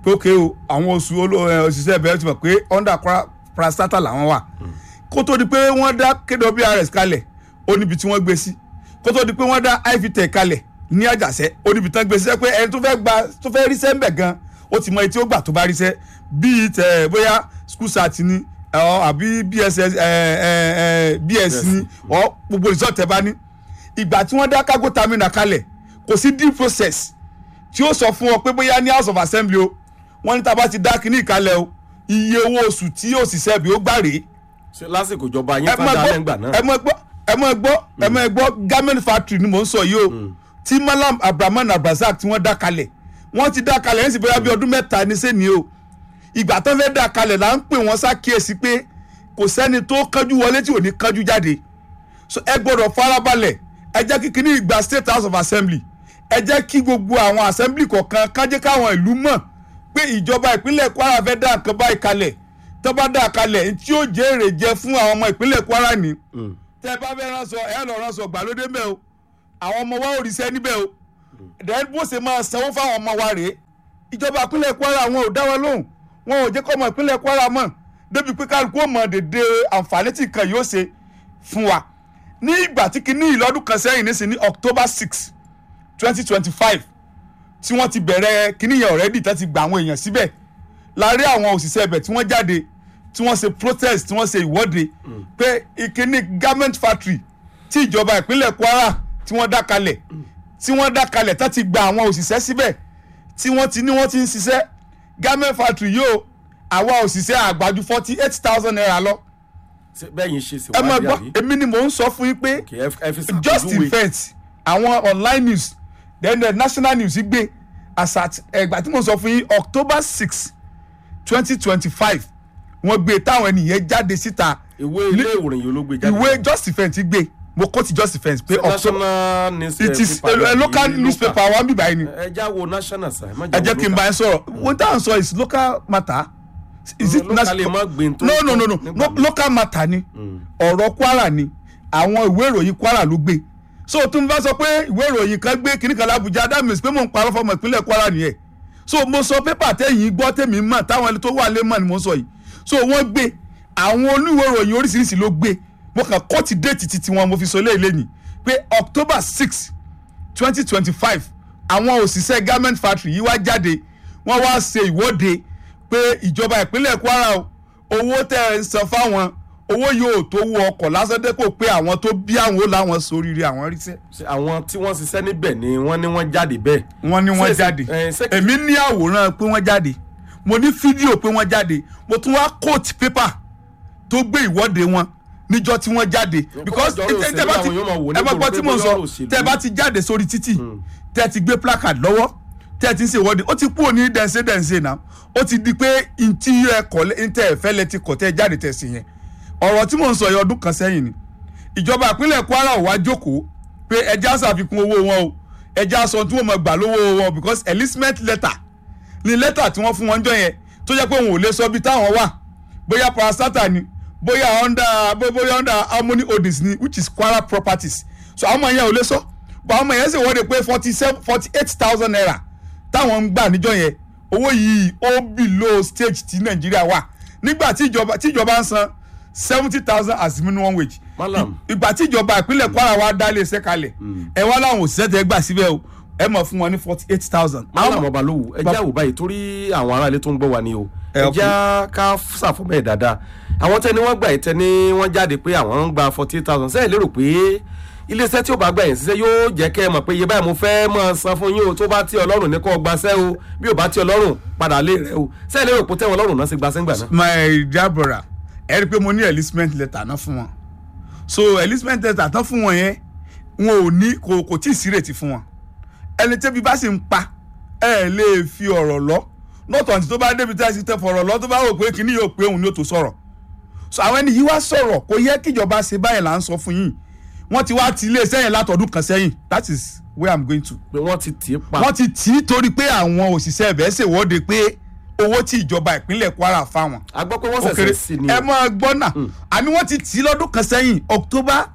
pé ókè o àwọn oṣù oló- ẹ, òṣìṣẹ́ ẹ̀bẹ̀ ti mọ̀ pé under Kwara parastatal làwọn wà kó tó di pé wọ́n dá kwrs kalẹ̀ ó níbi tí wọ́n gbé sí kó tó di pé wọ́n dá ivtech kalẹ̀ ní àjàṣẹ́ ó níbi tí wọ́n gbé sí pé ẹni tó fẹ́ gba tó fẹ́ ríṣẹ́ ń bẹ̀ gan ó ti mọ etí ó gbà tó bá ríṣẹ́ bíi tẹ bóyá school sat ni ọ àbí bss ẹ ẹ ẹ bs ni ọ gbogbo result ẹ bá ní ìgbà tí wọ́n dá cargo terminal kalẹ̀ kò sí due process tí ó sọ fún ọ pé bóyá ní house of assembly o wọ́n ní tá a bá ti dá kínní ìkalẹ̀ o iye owó oṣù tí òṣìṣẹ́ bí ó gbà rèé ṣe lásìkò ìjọba yín ẹ mọ fàdá gbọ́ lẹ́ngbà náà ẹ mọ gbọ́ ẹ mọ gbọ́ ẹ mọ gbọ́ garment factory ni mò ń sọ yìí o tí malam abdulrahman abdulrasaq tí wọ́n dá kalẹ̀ wọ́n ti dá kalẹ̀ ẹ̀ ń sì bóyá bí ọdún mẹ́ta ní sẹ́ni o ìgbà tó fẹ́ dá kalẹ̀ là ń pè wọ́n ṣàkíyèsí pé kò sẹ́ni tó kánjú wọlé tí ò ní kánjú jáde so ẹ gbọ́dọ̀ farabalẹ̀ ẹ jẹ́ kí kíní ìgbà state house of assembly ẹ jẹ́ kí gbogbo àwọn assembly kọ̀ọ̀kan kájẹ́ káwọn ìlú mọ̀ pé ìjọba ìpínlẹ̀ kwara fẹ́ dá nǹkan báyìí kalẹ̀ tó bá dá kalẹ̀ tí ó jẹ́ èrè jẹ fún àwọn ọmọ ìpínlẹ̀ kwara ni tẹ bá fẹ́ ránṣọ ẹ lọ ránṣọ gbàlódé mẹ́ o àwọn ọmọ wa ò ríṣẹ́ níbẹ̀ o then bó ṣe máa sanwó fáwọn ọmọ wa rèé ìjọba ìpínlẹ̀ kwara wọn ò dá wọn lóhùn wọn ò jẹ́ kọ́ ọmọ ìpínlẹ̀ kwara mọ̀ débi pé kálukú ò mọ̀ dédé àǹfààní tí nǹkan yóò ṣe fún wa ní ìgbà tí kinní ìlọ́dún kan sẹ́yìn nísìn ní october six twenty twenty five tí wọ́n ti bẹ̀rẹ̀ kinní yẹn already tó ti gba àwọn èèyàn síbẹ̀ láàárín àwọn òṣìṣẹ́ ibẹ̀ tí wọ́n jáde tí wọ́n ṣe protest tí wọ́n ṣe ìwọ́de pé ìkíní garment factory tí ìjọba ìpínlẹ̀ kwara tí wọ́n dá kalẹ̀ tí wọ́n dá kalẹ̀ tó ti gba àwọn òṣìṣẹ́ síbẹ̀ tí wọ́n ti ní wọ́n ti ń ṣiṣẹ́ garment factory yóò àwa òṣìṣẹ́ àgbájú forty eight thousand naira lọ Ṣé bẹ́yìn ṣe ẹ máa ṣèwádìí gbọ́ àbí èmi ni mò ń sọ fún yín pé kì í ẹ fi just ṣàpèjúwe event àwọn online news then the national news gbé as at ẹgbà tí mo sọ fún yín october six twenty twenty five wọ́n gbé táwọn ènìyàn jáde síta ìwé ilé ìròyìn yìí ló gbé jáde ìwé just event gbé mo kó ti just event pé october national newspaper it is a, a local newspaper wa bí báyìí ni ẹ já wo national sa ẹ má ẹ jẹ́ kí n bá yín sọ̀rọ̀ wọ́n táwọn sọ is local matter is it local lè má gbé tó no no no no nígbà no míì. local matter ni ọ̀rọ̀ kwara ni àwọn ìwé ìròyìn kwara ló gbé so tó ń bá sọ pé ìwé ìròyìn kan gbé kíní kan lábújá that means pé mò ń parọ́ fọmọ ìpínlẹ̀ kwara nìyẹn so mo sọ pépà tẹ̀yìn gbọ́ tèmi mọ̀ táwọn ẹni tó wà lé mọ̀ ni mo sọ yìí so wọ́n gbé àwọn oníwèé ìròyìn oríṣiríṣi ló gbé mo kàn kọ́ ti déètì titi wọn mo fi sọ léèlé ni pé october six twenty twenty five àwọn òṣìṣẹ́ garment factory yìí wá jáde wọ́n wá ṣe ìwọ́de pé ìjọba ìpínlẹ̀ kwara o owó tẹ́ ẹ ń san fáwọn owó yóò tó wọ ọkọ̀ lásán dẹ́kọ̀ pé àwọn tó bí àwọn ó láwọn sóríire àwọn ríṣẹ́ Ṣé àwọn tí wọ́n ṣiṣẹ́ níbẹ̀ ni wọ́n ní wọ́n jáde bẹ́ẹ̀ wọ́n ní wọ́n Ṣé- jáde ẹ, ṣé- èmi ní àwòrán pé wọ́n jáde mo ní fídíò pé wọ́n jáde mo tún wá coat paper tó gbé ìwọ́de wọn níjọ́ tí wọ́n jáde because ọjọ́ òṣèlú tẹ́ bá ti àwọn yóò máa wò ní ẹ bá gbọ́ gbòòrò tí pé mo ń bóyá sọ ọ̀rọ̀ òṣèlú. tẹ́ bá ti jáde sórí títì tẹ́ ti gbé placard lọ́wọ́ tẹ́ ti ń ṣe ìwọ́de ó ti kúrò ní dẹ̀nsẹ̀ dẹ̀nsẹ̀ náà ó ti di pé ntí ẹ kọ̀ ntẹ́ ẹ fẹ́ lẹ ti kọ̀ tẹ́ jáde tẹ̀ sí yẹn ọ̀rọ̀ tí mo ń sọ yẹ ọdún kan sẹ́yìn ni ìjọba ìpínlẹ̀ kwara ò wá jókòó pé ẹja ṣàfikún owó wọn o ẹja sọ tí wọ́n mọ̀ gbà lówó wọn because enlistment letter ni lẹ́tà tí wọ́n fún wọn jọ yẹn tó jẹ́ pé òun ò lè sọ bí táwọn wà bóyá parastata ni bóyá under bó- bóyá under harmony holdings ni which is kwara properties so àwọn ọmọ yẹn ò lè sọ but àwọn ọmọ yẹn sì wọ́de pé forty seven forty eight thousand naira táwọn ń gbà níjọ yẹn owó yìí ó below stage tí nàìjíríà wà nígbà tí ìjọba tí ìjọba ń san seventy thousand as minimum wage Malam. I- ìgbà tí ìjọba ìpínlẹ̀ kwara wa dá ilé iṣẹ́ kalẹ̀ ẹ wá láwọn òṣìṣẹ́ tẹ gbà síbẹ̀ o ẹ mọ̀ fún wọn ní forty eight thousand. Malam Ọbalówù ẹ já wò báyìí torí àwọn aráalé tó ń gbọ́ wa ni o Ẹ, ẹ ok. já ká ṣàfọ̀mọ́ ẹ̀ dáadáa àwọn tẹ́ni wọ́n gbà ìtẹ́ ni wọ́n jáde pé àwọn ń gba forty eight thousand sẹ́yìn lérò pé iléeṣẹ́ tí ó bá gbà yẹn ṣiṣẹ́ yóò jẹ́ kẹ́ ẹ mọ̀ pé iye báyìí mo fẹ́ mọ̀ san fún yín o tó bá tí ọlọ́run ní kó gbaṣẹ́ o bí ò bá tí ọlọ́run padà lé rẹ o sẹ́yìn lérò pé tẹ́wọ̀n ọlọ́run náà ṣe gbaṣẹ́ ńgbà náà. my dear brother ẹ rí i pé mo ní enlistment letter náà fún wọn so enlistment letter tán fún wọn yẹn wọn ò ní kò kò tí ì sí ìrètí fún wọn ẹni tẹ́bi bá sì ń pa ẹ lè fi ọ̀rọ̀ lọ lọ́tọ̀ àti tó bá débi tí a ti tẹ fọ̀rọ̀ lọ tó bá wò pé kíní yóò pé òun ni ó tó sọ̀rọ̀ so àwọn ẹni yìí wá sọ̀rọ̀ kò yẹ kíjọba ṣe báyìí là ń sọ fún yín wọ́n ti wá ti iléeṣẹ́ yẹn látọdún kan sẹ́yìn that is where i'm going to pé wọ́n ti tì í pa wọ́n ti tì í torí pé àwọn òṣìṣẹ́ ẹ̀bẹ̀ ṣèwọ́de pé owó tí ìjọba ìpínlẹ̀ kwara fáwọn a gbọ́ pé wọ́n òkèrè ṣẹ̀ṣẹ̀ sí ni ẹ o máa gbọ́ náà àní wọ́n ti tì í lọ́dún kan sẹ́yìn october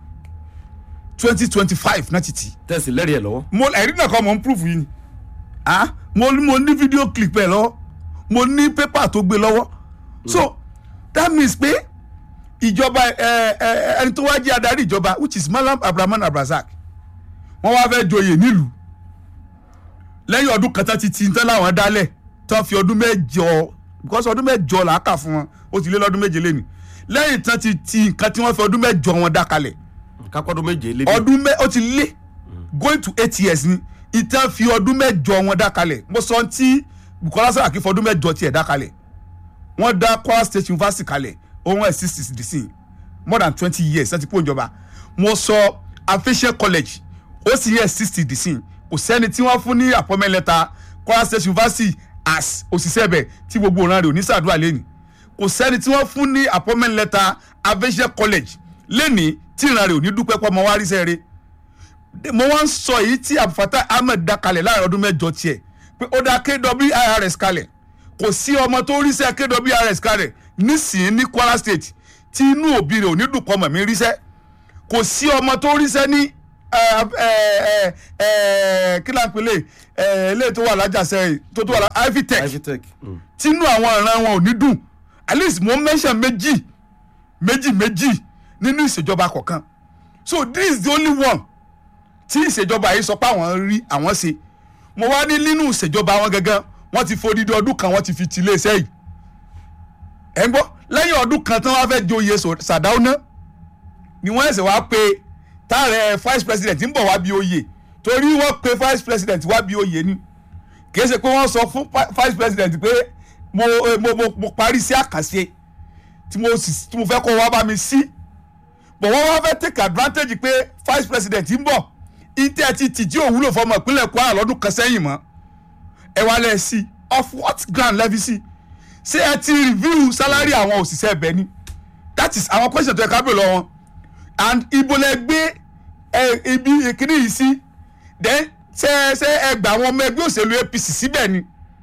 twenty twenty five náà ti tì í tẹ̀sí lẹ́rìí ẹ̀ lọ́wọ́ mo ẹ̀rí náà kọ́ mo ń proof yìí ni ah mo mo ní fídíò clip ẹ̀ lọ mo ní pépà tó gbé lọ́wọ́ so that means pé ìjọba ẹ ẹ ẹni tó wá jẹ́ adarí ìjọba which is Malam Abrahman Abrazak wọ́n wá fẹ́ joyè nílùú lẹ́yìn ọdún kan tán ti ti tán láwọn dálẹ̀ tán fi ọdún mẹ́jọ because ọdún mẹ́jọ là á kà fún wọn ó ti lé lọ́dún méje lẹ́nu lẹ́yìn tán ti ti nǹkan tí wọ́n fi ọdún mẹ́jọ wọn dá kalẹ̀ kápọ́dún méje lébi. ọdún mẹ́ ó ti lé going to eight years ni ìtàn fi ọdún mẹ́jọ wọn dá kalẹ̀ mo sọ tí Bukola Saraki fọdún mẹ́jọ tiẹ̀ dá kalẹ̀ wọ́n dá Kwara State University kalẹ̀ ohun ẹ̀ six six dc more than twenty years láti kó ìjọba mo sọ Afesia College ó sì yẹ sixty dc kò sẹ́ni tí wọ́n fún ní appointment letter Kwara State University as òṣìṣẹ́ bẹ̀ tí gbogbo ọ̀ràn rẹ̀ ò ní sàdúrà lẹ́nu kò sẹ́ni tí wọ́n fún ní appointment letter Afesia College lẹ́ni tí ìran rẹ̀ ò ní dúpẹ́ pọ́ mọ́ wá rí sẹ́ẹ̀rẹ́ mo wá ń sọ èyí tí Abdulfatah Ahmed dá kalẹ̀ láàrin ọdún mẹ́jọ tiẹ̀ pé ó dá KWIRS kalẹ̀ kò sí ọmọ tó ríṣẹ́ KWIRS kalẹ̀ nísìnyí ní Kwara State tí inú òbí rẹ̀ ò ní dùn pọ̀ mọ̀ mí ríṣẹ́ kò sí ọmọ tó ríṣẹ́ ní kí là ń pèlè eléyìí tó wà lájàsẹ́ tó tó wà lá Ivitech Ivitech. Mm. tínú àwọn ìran wọn ò ní dùn at least mo mention méjì méjì méjì nínú ìṣèjọba kọ̀ọ̀kan so this is the only one tí ìṣèjọba yìí sọ pé àwọn rí àwọn ṣe mo wá ní nínú ìṣèjọba wọn gangan wọ́n ti fodidi ọdún kan wọ́n ti fi ti iléeṣẹ́ yìí ẹ̀ ń gbọ́ lẹ́yìn ọdún kan tí wọ́n fẹ́ joyè Sàdáúná ni wọ́n ẹ̀sẹ̀ wá pé táàrẹ̀ vice president ń bọ̀ wá bí oyè torí wọ́n pe vice president wá bí oyè ni kì í ṣe pé wọ́n sọ fún vice president pé mo mo mo, mo parí sí àkàṣe tí mo sì tí mo fẹ́ kó wá bá mi sí but wọ́n wá fẹ́ take advantage pé vice president ń bọ̀ ìtẹ́ ti tìjí òwúlò fọmọ ìpínlẹ̀ Kwara lọ́dún kan sẹ́yìn mọ́ ẹ wá lẹ̀ sí of what ground lẹ́fi sí ṣé ẹ ti review salary àwọn òṣìṣẹ́ ẹbẹ̀ ni that is àwọn question tó yẹ ká bèrè lọ wọn and ibo lẹ gbé ẹ ibi ìkíní yìí sí then ṣe ṣe ẹ gbà àwọn ọmọ ẹgbẹ́ òṣèlú APC síbẹ̀ ni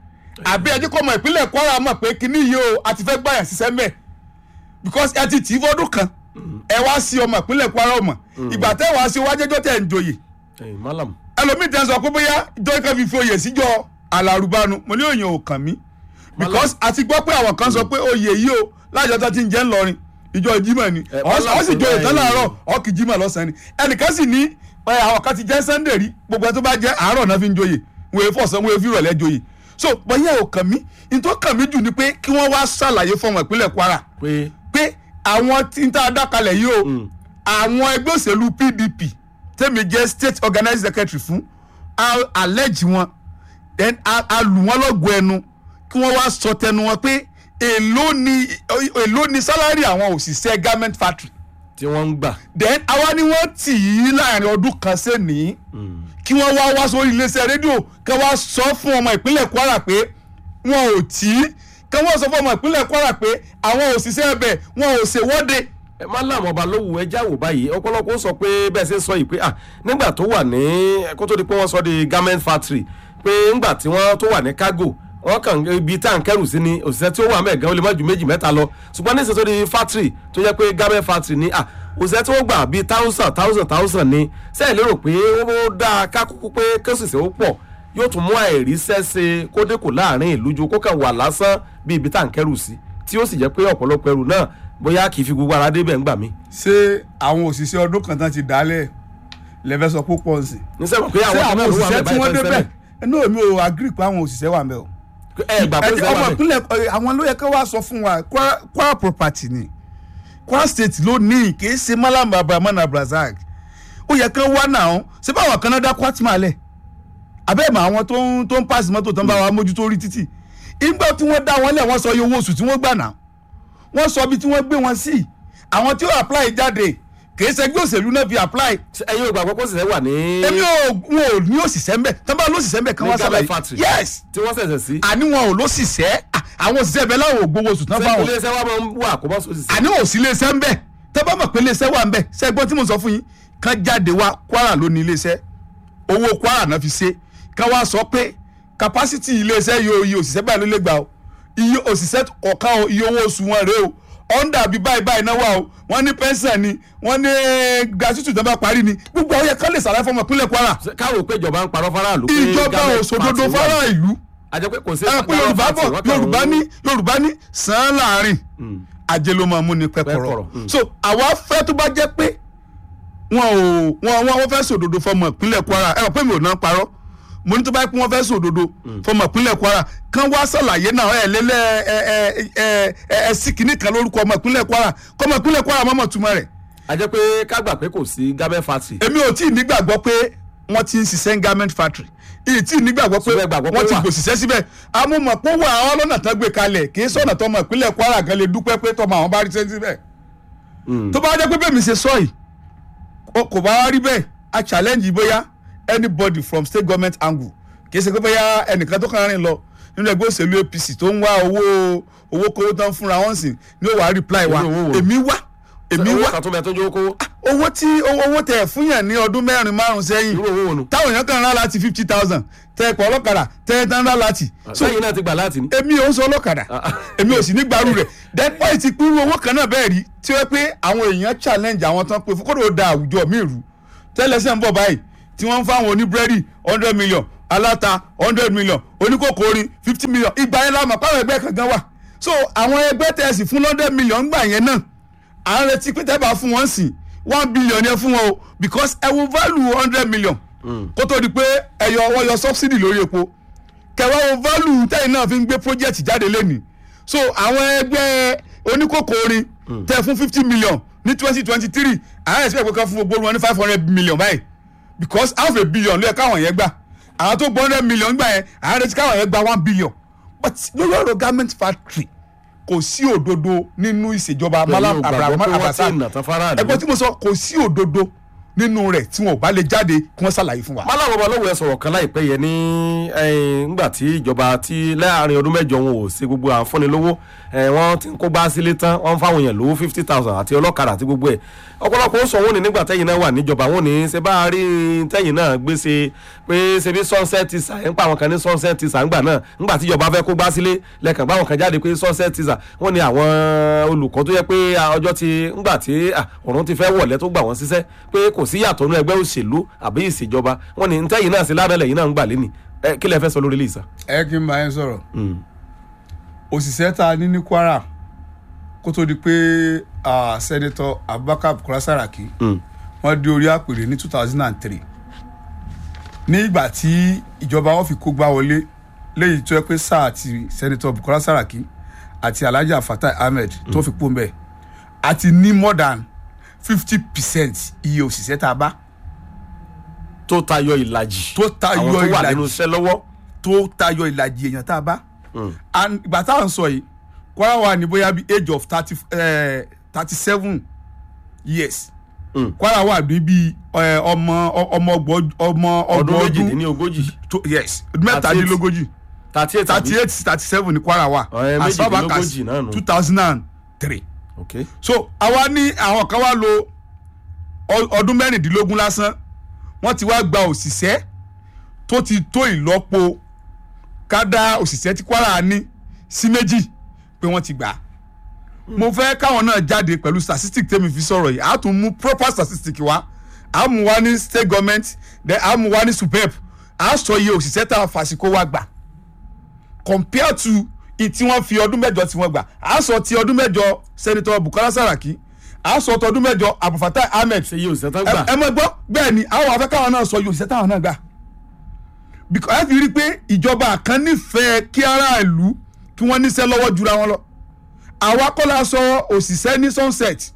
àbí ẹ jẹ́ kó ọmọ ìpínlẹ̀ Kwara mọ̀ pé kíní yìí o a ti fẹ́ gbàyàn ṣiṣẹ́ mẹ́ẹ̀ because ẹ ti tì í fọ́dún kan ẹ wá sí ọmọ ìpínlẹ̀ Kwara ọmọ ìgbà tẹ́ wàá sí wájẹ́jọ́ tẹ̀ ń joyè Hey, Malam. ẹlòmíì tẹ́ ń sọ pé bóyá ìjọ kan fi fi oyè síjọ alárùbánu mo ní òyìn ò kàn mí because àti gbọ́ pé àwọn kan sọ pé oyè yìí o lájọ tó ti ń jẹ́ ńlọrin ìjọ Jímọ̀ ni Eh, ọ Malam sì tó joyè tán bá láàárọ̀ ọ kì í Jímọ̀ lọ́sàn-án ni ẹnìkan sì ní ẹ, àwọn kan ti jẹ́ Sunday rí gbogbo ẹ tó bá jẹ́ àárọ̀ náà fi ń joyè wọ́n èé fọ̀sán wọ́n èé fi ìrọ̀lẹ́ joyè so bóyá ò kàn mí ní tó kàn mí jù ni pé kí wọ́n wá ṣàlàyé fọmọ ìpínlẹ̀ Kwara pé pé àwọn tí ń tá a dákalẹ̀ yìí o àwọn ẹgbẹ́ òṣèlú PDP tẹ́mi jẹ́ state organizing secretary fún a allege wọn then a a lù wọ́n lọ́gọ̀ọ́ ẹnu kí wọ́n wá sọ tẹnu wọn pé èló ni èló ni salary àwọn òṣìṣẹ́ garment factory tí wọ́n ń gbà. then àwa ni wọ́n tì í láàrin ọdún kan sẹ́ni kí wọ́n wá wá sórí iléeṣẹ́ rédíò kí wọ́n wá sọ fún ọmọ ìpínlẹ̀ Kwara pé wọn ò tí í kí wọ́n sọ fún ọmọ ìpínlẹ̀ Kwara pé àwọn òṣìṣẹ́ ẹbẹ̀ wọn ò ṣèwọ́de ẹ má láwọn ọba lówù ẹjá wò báyìí ọ̀pọ̀lọpọ̀ ó sọ pé bẹ́ẹ̀ ṣe ń sọ yìí pé ah nígbà tó wà ní kó tó di pé wọ́n sọ di garment factory pé ńgbà tí wọ́n tó wà ní cargo wọ́n kàn ibi tá à ń kẹ́rù sí ni òṣìṣẹ́ tí ó wà mẹ́ẹ̀gán ó lè má ju méjì mẹ́ta lọ ṣùgbọ́n ní ìṣètò di factory tó jẹ́ pé garment factory ni ah òṣìṣẹ́ tí wọ́n gbà bíi thousand thousand thousand ni sẹ́yìn lérò pé ó dáa ká kúkú pé kẹ́sìsẹ́ ó pọ̀ yóò tún mú àìríṣẹ́ ṣe kó dínkù láàrin ìlú ju kó kàn wà lásán bí ibi tá à ń kẹ́rù sí tí ó sì jẹ́ pé ọ̀pọ̀lọpọ̀ ẹrù náà bóyá kì í fi gbogbo ara débẹ̀ ńgbà mí. ṣé àwọn òṣìṣẹ́ ọdún kan tán ti dálẹ̀ lẹ́fẹ̀ẹ́ sọ púpọ̀ nsìn. ní sẹ́wọ̀n pé ṣé àwọn àwọn kan náà ló wà òṣìṣẹ́ bẹ́ẹ̀ tí wọ́n báyìí débẹ̀ tẹ́lẹ̀. ẹnu èmi ò agree pé àwọn òṣìṣẹ́ wà ń bẹ̀ o. ẹ gbà pé ẹni ọmọ sẹ́wọ̀n bẹ́ẹ̀. ìpínlẹ̀ ẹ, àwọn ló yẹ kí wọ́n sọ fún wa Kwara- Kwara property ni Kwara state ló ní kì í ṣe Malam Abrahman Abrazak ó yẹ kí wọ́n wá náà ṣé báwọn kan náà dá Kwatima lẹ̀ abẹ́ẹ̀mọ̀ àwọn tó ń tó ń pàṣẹ mọ́tò tó ń bá wa mójútó orí títì ìgbà tí wọ́n dá wọn lẹ̀ wọ́n sọ iye owó oṣù tí wọ́n gbà náà wọ́n sọ ibi tí wọ́n gbé wọn sí àwọn tí ó apply jáde kìí ṣẹgbẹ́ òṣèlú náà fi apply ẹ̀yin ò gbà pé kó sì wà ní. èmi ò wọn ò ní òṣìṣẹ́ mbẹ́ tán bá lóṣìṣẹ́ mbẹ́ kan Ní wá garment sábà factory. yes tí wọ́n ṣẹ̀ṣẹ̀ sí. àní wọn ò lóṣìṣẹ́ à, àwọn òṣìṣẹ́ ibẹ̀ láwọn ò gbowó oṣù tán ṣé fáwọn iléeṣẹ́ wa máa ń wà kó bá sóòsì sí. àní ò sí iléeṣẹ́ mbẹ́ tán bá mọ̀ pé iléeṣẹ́ wà mbẹ́ ṣẹ́gbọ́n tí mo sọ fún yín kán jáde wá Kwara ló ní iléeṣẹ́ owó Kwara náà fi ṣe kán wá sọ pé capacity iléeṣẹ́ yóò iye òṣìṣẹ́ báyìí ló lè gbà o iye òṣìṣẹ́ kọ̀ọ̀kan o iye owó oṣù wọn rèé o ọ̀ndà bíi báyìí báyìí náà wà o wọ́n ní pẹ́ńsàn ni wọ́n ní gratuity tó bá parí ni gbogbo àwọn yẹn kán lè sàlàyé fọmọ ìpínlẹ̀ Kwara Ṣé káwọ́ pé ìjọba ń parọ́ faraàlú. pé ìjọba garment òṣòdodo factory wà. fara ìlú a jẹ́ pé kò sí. ẹ pé yorùbá bọ̀ yorùbá ní yorùbá ní sàn án láàrin ajé ló máa mú ní pẹ́kọ̀rọ̀ Pẹ́kọ̀rọ̀, mm. so àwa fẹ́ tó bá jẹ́ pé wọn ò wọn wọn wọn fẹ́ sòdodo fọmọ ìpínlẹ̀ kwara ẹ rò pé mi ò náà parọ́ mo ní tó bá yẹ pé wọ́n fẹ́ sòdodo fọmọ ìpínlẹ̀ kwara kán wá sàlàyé náà ẹ lélẹ̀ ẹ ẹ ẹ ẹ ẹ sí kìíní kan lórúkọ ọmọ ìpínlẹ̀ kwara kọ́mọ ìpínlẹ̀ kwara mọ́mọ́ túmọ̀ rẹ̀ a jẹ́ pé ká gbà pé kò sí garment factory. èmi ò tí ì nígbàgbọ́ pé wọ́n ti ń ṣiṣẹ́ ní garment factory ìyí tí ì nígbàgbọ́ pé Ṣùgbọ́n ẹ gbàgbọ́ pé wọ́n ti wà. gbòṣìṣẹ́ síbẹ̀ amúmọ̀ pé wà á lọ́nà tán gbé kalẹ̀ kì í sọ̀nà tọmọ ìpínlẹ̀ kwara gan lè dúpẹ́ pé tọmọ àwọn bá rí sẹ́yìn síbẹ̀ Mm. tó bá jẹ́ pé bẹ́ẹ̀ mi ṣe sọ yìí o- kò bá wá rí bẹ́ẹ̀ a challenge bóyá anybody from state government angle kì í ṣe pé bóyá ẹnìkan tó kàn rìn lọ nínú ẹgbẹ́ òṣèlú apc tó ń wá owó owó kówó tán fúnra wọn sì ní ó wàá reply wa Irú owó wo? èmi wá èmi owó wá kan tó bẹ tó jẹ́ kówó. owó tí owó owó tẹ fún yàn ní ọdún mẹ́rin márùn sẹ́yìn irú owó wo nu. táwọn èèyàn kan rán láti fifty thousand tẹ ẹ̀pọ̀ ọlọ́kadà tẹ ẹ tán rán láti. so sẹ́yìn náà ti gbà láti ní. èmi ò ń sọ ọlọ́kadà èmi ò sì ní gbarú rẹ̀ then wọ́n ti pín owó kan náà bẹ́ẹ̀ rí tí ó pé àwọn èèyàn challenge àwọn tán pé fún kódò da àwùjọ mi rú tẹ́lẹ̀sẹ̀ ń bọ̀ báyìí tí wọ́n ń fáwọn oníbúrẹ́dì hundred million aláta hundred million oníkókòrin fifty million ìgbà yẹn láwọn àpárọ̀ ẹgbẹ́ kan gan wà so àwọn ẹgbẹ́ tẹ̀sí fún hundred million gbà yẹn náà à ń retí pé tẹ́ bá fún wọn sìn one billion yẹn fún wọn o because ẹ wo value hundred million kó tó di pé ẹyọ ọwọ́ yọ subsidy lórí epo kẹwàá wo value tẹ́yìn náà fi ń gbé project jáde lẹ́nìí so àwọn ẹgbẹ́ oníkókó orin tẹ fún fifty million ní twenty twenty three àwọn expect pé kan fún gbogbo wọn ní five hundred million báyìí because half a billion ló yẹ káwọn yẹn gbà àwọn tó gbọ́ hundred million gbà yẹn àwọn retí káwọn yẹn gba one billion but lórí ọ̀rọ̀ garment factory kò sí òdodo nínú ìṣèjọba malam abraham abasa ẹgbẹ́ tí mo sọ kò sí òdodo nínú rẹ̀ tí wọn ò bá lè jáde kí wọ́n ṣàlàyé fún wa. malam ọbalówó ẹ sọ̀rọ̀ kan láìpẹ́ yẹn ní ngbà tí ìjọba tí láàrin ọdún mẹ́jọ wọn ò ṣe gbogbo àǹfọ̀ni lówó wọ́n ti ń kó gbá sílé tán wọ́n ń fáwọn èèyàn lówó fifty thousand àti ọlọ́kadà àti gbogbo ẹ̀ ọ̀pọ̀lọpọ̀ ó sọ wọn ní nígbà tẹ́yìn náà wà níjọba wọn ní ṣe bá a rí tẹ́yìn náà gbèsè pé ṣe bí sunset tisa ẹ̀ ń pa àwọn kan ní sunset tisa ńgbà náà ńgbà tí ìjọba fẹ́ kó gbá sílé lẹ́kàn báwọn kan jáde pé sunset tisa wọ́n ní àwọn olùkọ́ tó yẹ pé ọjọ́ ti ńgbà tí ọ̀run ti fẹ́ wọ̀lẹ́ tó gbà wọ́n síṣẹ́ pé kò sí yàtọ̀ nínú ẹgbẹ́ òṣèlú àbí ìṣèjọba wọ́n ní tẹ́yìn náà sí ládàlẹ̀ yìí náà ń gbà lẹ́nì kí lẹ fẹ́ sọ lórí lisa. ẹ kí n bá yẹn sọ̀rọ̀ òṣìṣẹ́ tá a ní ní kwara kó tó di pé sẹ́nitọ́ abubakar bukola saraki wọ́n dé orí àpèrè ní two thousand and three ní ìgbà tí ìjọba wọn fi kó gbá wọlé léyìí tó yẹ pé sáà ti sẹ́nitọ́ bukola saraki àti alhaji fatai ahmed tó fi pò ń bẹ̀ àti ní more than fifty percent iye òṣìṣẹ́ tá a bá tó tayọ ìlàjì tó tayọ àwọn tó wà ìlàjì nínú iṣẹ́ lọ́wọ́ tó tayọ ìlàjì èèyàn tá a bá and ìgbà tá à ń sọ yìí kwara wà ní bóyá bí age of thirty thirty seven years Mm. kwara wà ní bí eh, ọmọ ọmọ ọgbọ̀n ọmọ ọdún ọgbọ̀n ọdún méjìdínlógójì tó- yes mẹ́tàdínlógójì thirty eight thirty eight thirty seven ní kwara wà Ọ̀rẹ́ as far back as méjìdínlógójì náà nù. two thousand and three ok so àwa ní àwọn kan wá lo ọ- ọdún mẹ́rìndínlógún lásán wọ́n ti wá gba òṣìṣẹ́ tó ti tó ìlọ́po kádà òṣìṣẹ́ tí kwara ní sí méjì pé wọ́n ti gbà á mo fẹ́ káwọn náà jáde pẹ̀lú statistic tẹ́mi fi sọ̀rọ̀ yìí a tún mú proper statistic wá a mú wá ní state government then a mú wá ní supep a sọ iye òṣìṣẹ́ tá a fàṣìkò wá gbà compare to i tí wọ́n fi ọdún mẹ́jọ tí wọ́n gbà a sọ ti ọdún mẹ́jọ senator bukola saraki a sọ ti ọdún mẹ́jọ abdulfatai ahmed ṣe yóò ṣe tán gbà ẹ mọ gbọ́ bẹ́ẹ̀ ni àwọn afẹ́ káwọn náà sọ yóò ṣiṣẹ́ táwọn náà gbà because ẹ fi rí i pé ìjọba kan nífẹ̀ẹ́ kí aráàlú kí wọ́n níṣẹ́ lọ́wọ́ jura wọn lọ àwa kọ́ la sọ òṣìṣẹ́ ní sunset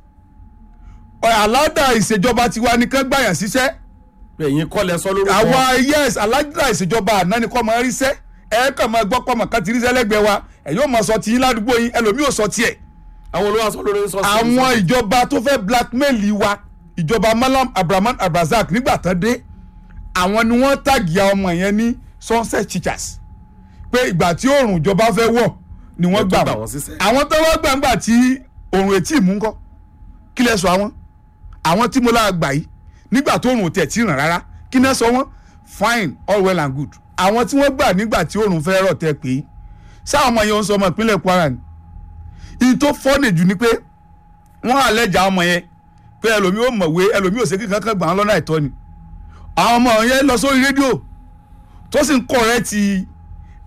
aláda ìṣèjọba tiwa nìkan gbàyàn síṣẹ́ ẹ̀yin kọ́ lẹ sọ lórúkọ àwa yes aláda ìṣèjọba àná ni kọ́ máa ríṣẹ́ ẹ kàn máa gbọ́ pọ̀ mọ̀ kan ti ríṣẹ́ lẹ́gbẹ̀ẹ́ wa ẹ̀ yóò máa sọ tiyín ládùúgbò yín ẹlòmíì ò sọ tiẹ̀ àwọn olówó sọ lórí sọ àwọn ìjọba tó fẹ́ blackmail wa ìjọba malam abrahaman abrazak nígbà tán dé àwọn ni wọ́n tàgì àwọn ọmọ yẹn ní sunset teachers pé ìgbà tí oòrùn ìjọba fẹ́ wọ̀ ni wọ́n Ẹ tó gbà gbà wọ́n wọ́n síṣẹ́. àwọn tó wọ́n gbà ńgbà tí oòrùn etí ìmú ńkọ́ kí lẹ sọ àwọn àwọn tí mo lára gbà yìí nígbà tó oòrùn tẹ̀ tí ràn rárá kí náà sọ wọ́n fine all well and good àwọn tí wọ́n gbà nígbà tí oòrùn fẹ́ rọ̀ tẹ́ pé sáwọn ọmọ yẹn ń sọ ọmọ ìpínlẹ̀ kwara ni ìyí tó fọ́nì jù ni pé wọ́n àlẹ́jà ọmọ yẹn pé ẹlòmíì ò mọ̀wé ẹlòmíì ò ṣe kíkan kan gbà wọ́n lọ́nà àìtọ́ ni àwọn ọmọ yẹn lọ sórí rédíò tó sì ń kọ̀rẹ́ ti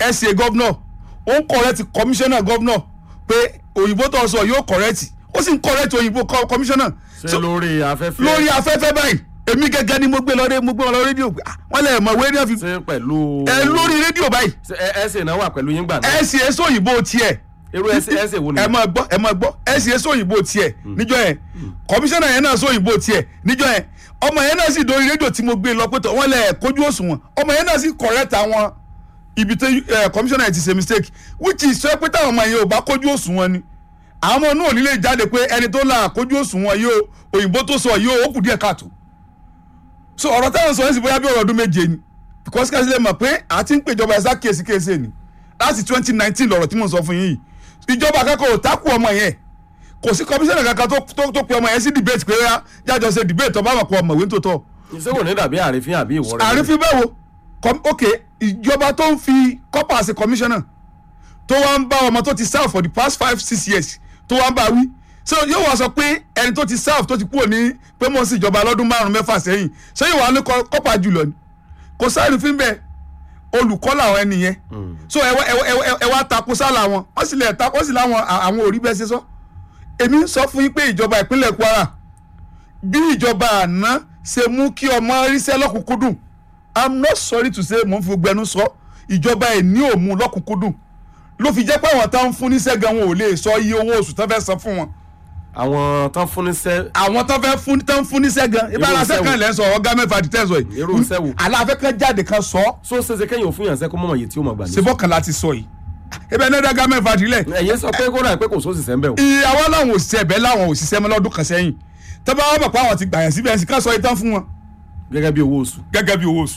sa governor ó ń correct commissioner governor pé òyìnbó tó ń sọ yóò correct ó sì ń correct òyìnbó co- commissioner ṣé lórí afẹ́fẹ́ lórí afẹ́fẹ́ báyìí èmi gẹ́gẹ́ ni mo gbé lọ ré mo gbé wọn lọ rédíò Ah, wọ́n lè mọ̀ wé ní àfi ṣé pẹ̀lú. ẹ lórí rédíò báyìí Ṣé ẹ ẹ ṣe náà wà pẹ̀lú yín gbà náà. ẹ sì ẹ sóyìnbó tiẹ̀ irú ẹ ṣe ẹ ṣe wo ni. ẹ máa gbọ́ ẹ máa gbọ́ ẹ sì ẹ sóyìnbó tiẹ̀ níjọ́ yẹn kọmíṣánná yẹn náà sóyìnbó tiẹ̀ níjọ́ yẹn ọmọ yẹn náà sì dórí rédíò tí mo gbé lọ pé tọ̀ wọ́n lẹ̀ kójú òṣùwọ̀n ọmọ yẹn náà sì correct àwọn ibi tí ẹ, kọmíṣánná yẹn ti ṣe mistake which is sọ pé táwọn ọmọ yẹn ò bá kójú òṣùwọ̀n ni àwọn ọmọ náà ò ní lè jáde pé ẹni tó là kójú òṣùwọ̀n yìí o òyìnbó tó sọ yìí o ó kù díẹ̀ káàtó so ọ̀rọ̀ táwọn sọ yẹn sì bóyá bí ọ̀rọ̀ ọdún méje ni because kí ẹ sílẹ̀ mọ̀ pé àti ń pèjọba ẹ̀sà kéèsì kéèsì ni láti twenty nineteen lọ̀rọ̀ tí mo sọ fún yín yìí ìjọba akẹ́kọ̀ọ́ ò tákù ọmọ yẹn kò sí kọmíṣánná kankan tó tó tó pe ọmọ yẹn sí debate pé yá jájọ ṣe debate ọba àmọ̀ pọ̀ ọmọwé tó tọ̀ ṣé kò ní dàbí àrífín àbí ìwọ rẹ. àrífín bẹ́ẹ̀ wo com- ok ìjọba tó ń fi kọ́pà ṣe kọmíṣánná tó wá ń bá ọmọ tó ti serve for the past five six years tó wá ń bá wí so yóò wá sọ pé ẹni tó ti serve tó ti kúrò ní pé mo ń sin ìjọba lọ́dún márùn-ún mẹ́fà sẹ́yìn ṣé yóò wá ní kọ- kọ́pà jùlọ ni kò sáré fín bẹ́ẹ̀ olùkọ́ làwọn ẹni yẹn so ẹ wá ẹ wá- ẹ wá- ẹ wá takò sálà wọn wọ́n sì lè ta wọ́n sì láwọn à- àwọn òrí bẹ́ẹ̀ ṣe sọ èmi ń sọ fún yín pé ìjọba ìpínlẹ̀ Kwara bí ìjọba àná ṣe mú kí ọmọ ríṣẹ́ lọ́kùnkúndùn i'm not sorry to say mo ń fi gbogbo ẹnu sọ ìjọba ẹ̀ ní òmu lọ́kùnkúndùn ló fi jẹ́ pé àwọn táwọn fún níṣẹ́ gan wọn ò lè sọ iye owó oṣù tán fẹ́ san fún wọn àwọn tán fún níṣẹ́ àwọn tán fẹ́ fún tán fún níṣẹ́ gan ibà Irú aláṣẹ iṣẹ́ kan wo? lẹ́ ń sọ ọ̀gá mẹ́fà àti tẹ̀sán yìí Irú iṣẹ́ wo? aláfẹ́ kan jáde kan sọ so ṣeṣe kẹ́yìn òfin yàn sẹ́ kó mọ̀mọ́ yìí tí ó mọ̀ gbà ní. ṣebọ́ kan láti sọ yìí ebe ẹni ọ̀gá mẹ́fà àti ilẹ̀ ẹ̀yin sọ pé kódà pé kò sóṣìṣẹ́ ń bẹ̀ o. ìyàwó làwọn òṣìṣẹ́ ẹ̀bẹ̀ làwọn òṣìṣẹ́ mọ́ lọ́dún kan sẹ́yìn tọ́ba wọn bọ̀ pé àwọn ti gbàyàn síbẹ̀ ẹ̀sìn ká sọ ìtàn fún wọn gẹ́gẹ́ bí owó oṣù. gẹ́gẹ́ bí owó oṣù.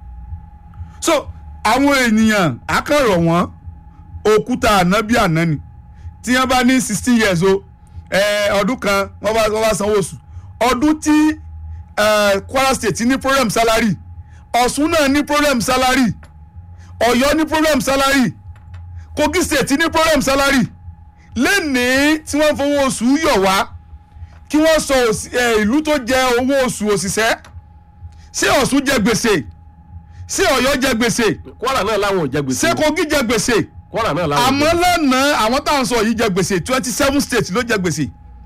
so àwọn ènìyàn akọ̀rọ̀ wọn òkúta àná bí àná ni tí wọ́n bá ní sixteen years o eh, ọdún kan wọ́n bá wọ́n bá sanwó oṣù ọdún tí eh, Kwara State ní problem salary Ọ̀ṣun náà ní problem salary Ọ̀yọ́ ní problem salary Kogi State ní problem salary lẹ́nìí tí wọ́n fowó oṣù yọ̀ wá kí wọ́n sọ òsì- eh, ìlú tó jẹ owó oṣù òṣìṣẹ́ ṣé Ọ̀ṣun jẹ gbèsè ṣé Ọ̀yọ́ jẹ gbèsè Kwara náà láwọn ò jẹ gbèsè. ṣé Kogi jẹ gbèsè Kwara náà láwọn ò àmọ́ jẹ gbèsè. lánàá àwọn táwọn sọ yìí jẹ gbèsè twenty seven states ló jẹ gbèsè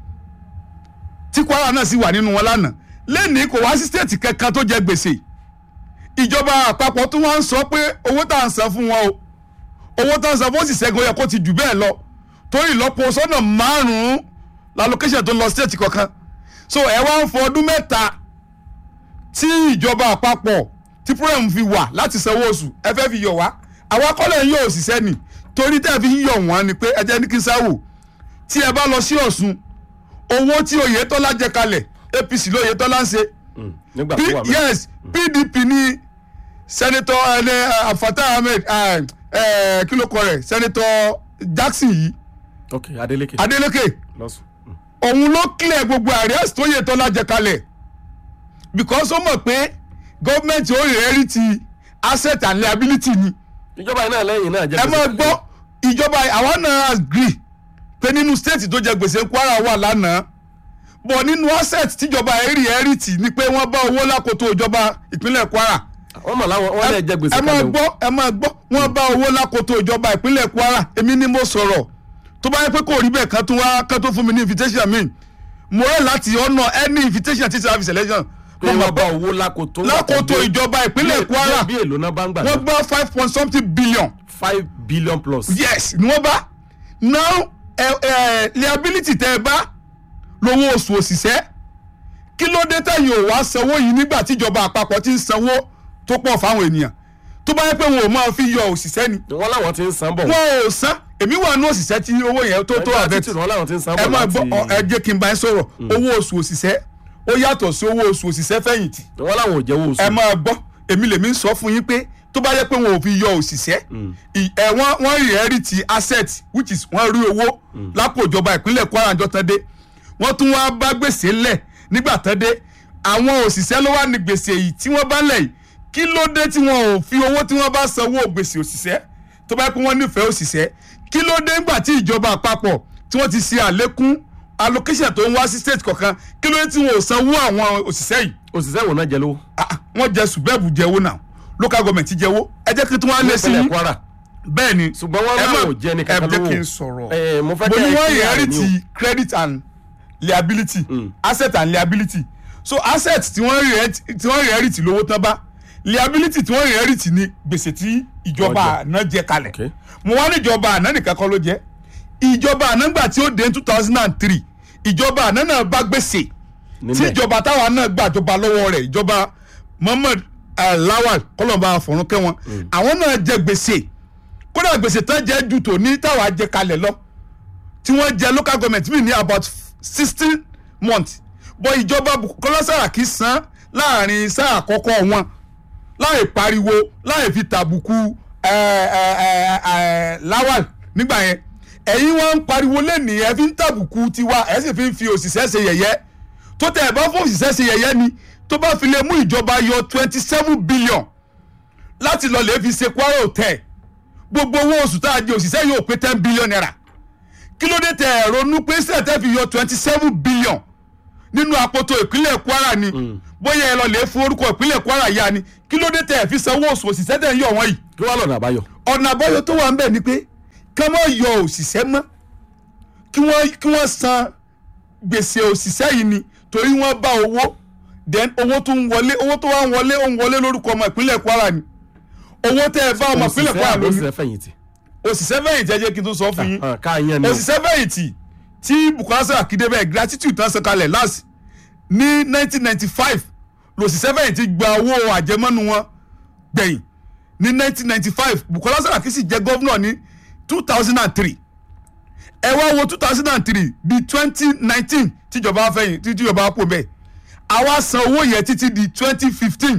tí Kwara náà sì wà nínú wọn lánàá lẹ́nìí kò wá sí state kankan tó jẹ gbèsè ìjọba àpapọ̀ tó wá ń sọ pé owó tá à ń san fún wọn o owó tá à ń san fún òṣìṣẹ́ gan yẹ kó ti jù bẹ́ẹ̀ lọ torí ìlọ́po sọ́nà márùn-ún lálókẹ́sẹ̀ tó ń lọ state kọ̀ọ̀kan so ẹ wá ń fọ ọdún mẹ́ta tí ìjọba àpapọ̀ tí program fi wà láti sanwó oṣù ẹ fẹ́ fi yọ̀ wá àwa kọ́lẹ̀ ń yọ òṣìṣẹ́ ni torí tẹ́ ẹ fi ń yọ̀ wọ́n ni pé ẹ jẹ́ ní kí n sáwò tí ẹ bá lọ sí Ọ̀ṣun owó tí Oyètọ́lá jẹ kalẹ̀ APC ló Oyètọ́lá ń ṣe Mm, nígbà P tó wà bẹ́ẹ̀. yes PDP ní sẹ́nitọ́ ẹni Fatah Ahmed eh, eh, kí ló kọ rẹ̀ sẹ́nitọ́ Jackson yìí ok Adeleke Adeleke lọ́sùn. Mm. òun ló clear gbogbo àríyàsí tó Oyètọ́lá jẹ kalẹ̀ because ó mọ̀ pé gọ́ọ̀mẹ̀ntì ó rẹ̀ ti asset and liability ni ìjọba iná lẹ́yìn náà jẹ ẹ máa gbọ́ ìjọba àwa náà agree pé nínú state tó jẹ gbèsè Kwara wà lánàá bọ̀ nínú asset tíjọba ẹ̀rì ẹ̀rì tì ní pé wọ́n bá owó lákòótó ìjọba ìpínlẹ̀ Kwara wọ́n mọ̀ láwọn wọ́n lè jẹ gbèsè ẹ máa kalẹ̀ o. gbọ́ ẹ máa gbọ́ wọ́n bá owó lákòótó ìjọba ìpínlẹ̀ Kwara èmi ni mo sọ̀rọ̀ tó bá yẹ pé kò rí bẹ́ẹ̀ kan tún wá kan tó fún mi ní invitation mi mo rẹ̀ láti honour any invitation tí service election pé mo wọ́n máa bá bọ́ owó lákòótó. lákòótó ìjọba ìpínlẹ̀ Kwara bí èlò náà bá ń gbà wọ́n náà gbọ́ five point something billion five billion plus. yes ni wọ́n bá now ẹ ẹ liability tẹ ẹ bá lówó oṣù òṣìṣẹ́ kí ló dé tẹ̀yìn ò wá sanwó yìí nígbà tíjọba àpapọ̀ ti ń sanwó tó pọ̀ fáwọn ènìyàn tó bá yẹ pé wọn ò máa fi yọ òṣìṣẹ́ ni wọ́n láwọn ti ń san bọ̀. wọn ò san èmi wà ní òṣìṣẹ́ tí owó yẹn tó tó Ẹgbẹ́ àbẹ̀ títì wọ́n láwọn ti ń san ẹ bọ̀ máa láti. gbọ́ ọ, ẹ jẹ́ kí n bá yín sọ̀rọ̀ owó oṣù òṣìṣẹ́ ó yàtọ̀ sí owó oṣù òṣìṣẹ́ fẹ̀yìntì wọ́n láwọn ò jẹ́wọ́ oṣù. ẹ máa gbọ́ èmi lèmi ń sọ fún yín pé tó bá yẹ pé wọn ò fi yọ òṣìṣẹ́ ì- ẹ wọ́n wọ́n rí ẹ̀rí ti asset which is wọ́n rí owó lápò ìjọba ìpínlẹ̀ Kwara àjọ tán dé wọ́n tún wá bá gbèsè lẹ̀ nígbà tán dé àwọn òṣìṣẹ́ ló wà ní gbèsè yìí tí wọ́n bá lẹ̀ yìí kí ló dé tí wọn ò fi owó tí wọ́n bá sanwó gbèsè òṣìṣẹ́ tó bá yẹ pé wọ́n nífẹ̀ẹ́ òṣìṣẹ́ kí ló dé nígbà tí ìjọba àpapọ̀ tí wọ́n ti ṣe àlékún allocation tó ń wá sí state kọ̀ọ̀kan kí ló dé tí wọn ò sanwó àwọn òṣìṣẹ́ yìí òṣìṣẹ́ wo náà jẹ lówó. Ah, ah, wọ́n jẹ sùbẹ́ẹ̀bù jẹ́wó náà local government jẹ́wó ẹ jẹ́ kí tí wọ́n á lé sí nípínlẹ̀ yín Kwara bẹ́ẹ̀ ni ṣùgbọ́n wọ́n ẹ náà má- ò jẹ́ ní kankan ẹ jẹ́ lówó. kí n sọ̀rọ̀ ẹ mo fẹ́ mo kẹ́ ní ẹ wọ́n clear rẹ̀ ni o. inherit credit and liability asset and liability so asset tí wọ́n inherit tí wọ́n inherit lówó tán bá liability tí wọ́n inherit ní gbèsè tí ìjọba Ọjà. àná jẹ kalẹ̀ Okay. mo wá ní ìjọba àná nìkan kọ́ ló jẹ́ ìjọba àná gbà tí ó dé two thousand and three ìjọba àná náà bá gbèsè tí Nílẹ̀. ìjọba táwa náà gbàjọba lọ́wọ́ rẹ̀ ìjọba Muhammad eh, Lawal kọlọ́mbà àfọ̀rún kẹ́wọn àwọn náà jẹ gbèsè kódà gbèsè tán jẹ́ ju tòní táwa jẹ kalẹ̀ lọ tí wọ́n jẹ local government mi ní about sixteen months bọ́ ìjọba Bukola Saraki san láàrin sáà àkọ́kọ́ wọn láì pariwo láì fi tàbùkù ẹ, ẹ, ẹ, ẹ, Lawal nígbà yẹn ẹ̀yin wọn ń pariwo lẹ́nìí ẹ fi ń tàbùkù tiwa ẹ sì fi ń fi òṣìṣẹ́ ṣe yẹ̀yẹ́ tó tẹ̀ ẹ bá fún òṣìṣẹ́ ṣe yẹ̀yẹ́ ni tó bá fi lè mú ìjọba yọ twenty seven billion láti lọ lè fi ṣe Kwara Hotel gbogbo owó oṣù tá a jẹ òṣìṣẹ́ yóò pé ten billion naira kí ló dé tẹ ẹ ronú pé sẹ́ẹ̀tẹ́ fi yọ twenty seven billion nínú àpótò ìpínlẹ̀ Kwara ni bóyá ẹ lọ lè fún orúkọ ìpínlẹ̀ Kwara yá ni kí ló dé tẹ ẹ fi sanwó oṣù òṣìṣẹ́ tẹ̀ ń yọ wọ́n yìí kí wàá lọ́nà àbáyọ. ọ̀nà àbáyọ tó wà ń bẹ̀ ni pé ká má yọ òṣìṣẹ́ mọ́ kí wọ́n kí wọ́n san gbèsè òṣìṣẹ́ yìí ni torí wọ́n bá owó then owó tó ń wọlé owó tó wá ń wọlé ó ń wọlé lórúkọ ọmọ ìpínlẹ̀ Kwara ni owó tẹ́ ẹ bá ọmọ ìpínlẹ̀ Kwara lónìí òṣìṣẹ́ fẹ̀yìntì. òṣìṣẹ́ fẹ̀yìntì ẹ jẹ́ kí n tó sọ fún yín Ah, ká yẹn ni o. òṣìṣẹ́ fẹ̀yìntì tí Bukola Saraki débẹ̀ gratitude tán san kalẹ̀ last ní 1995 lòṣìṣẹ́ fẹ̀yìntì gba owó àjẹmọ́nu wọn gbẹ̀yìn ní 1995 Bukola Saraki sì jẹ́ gọ́vnọ̀ ní 2003 ẹ wá wo 2003 di 2019 tíjọba fẹ̀yìn tí tíjọba pò bẹ́ẹ̀ àwa san owó yẹn títí di 2015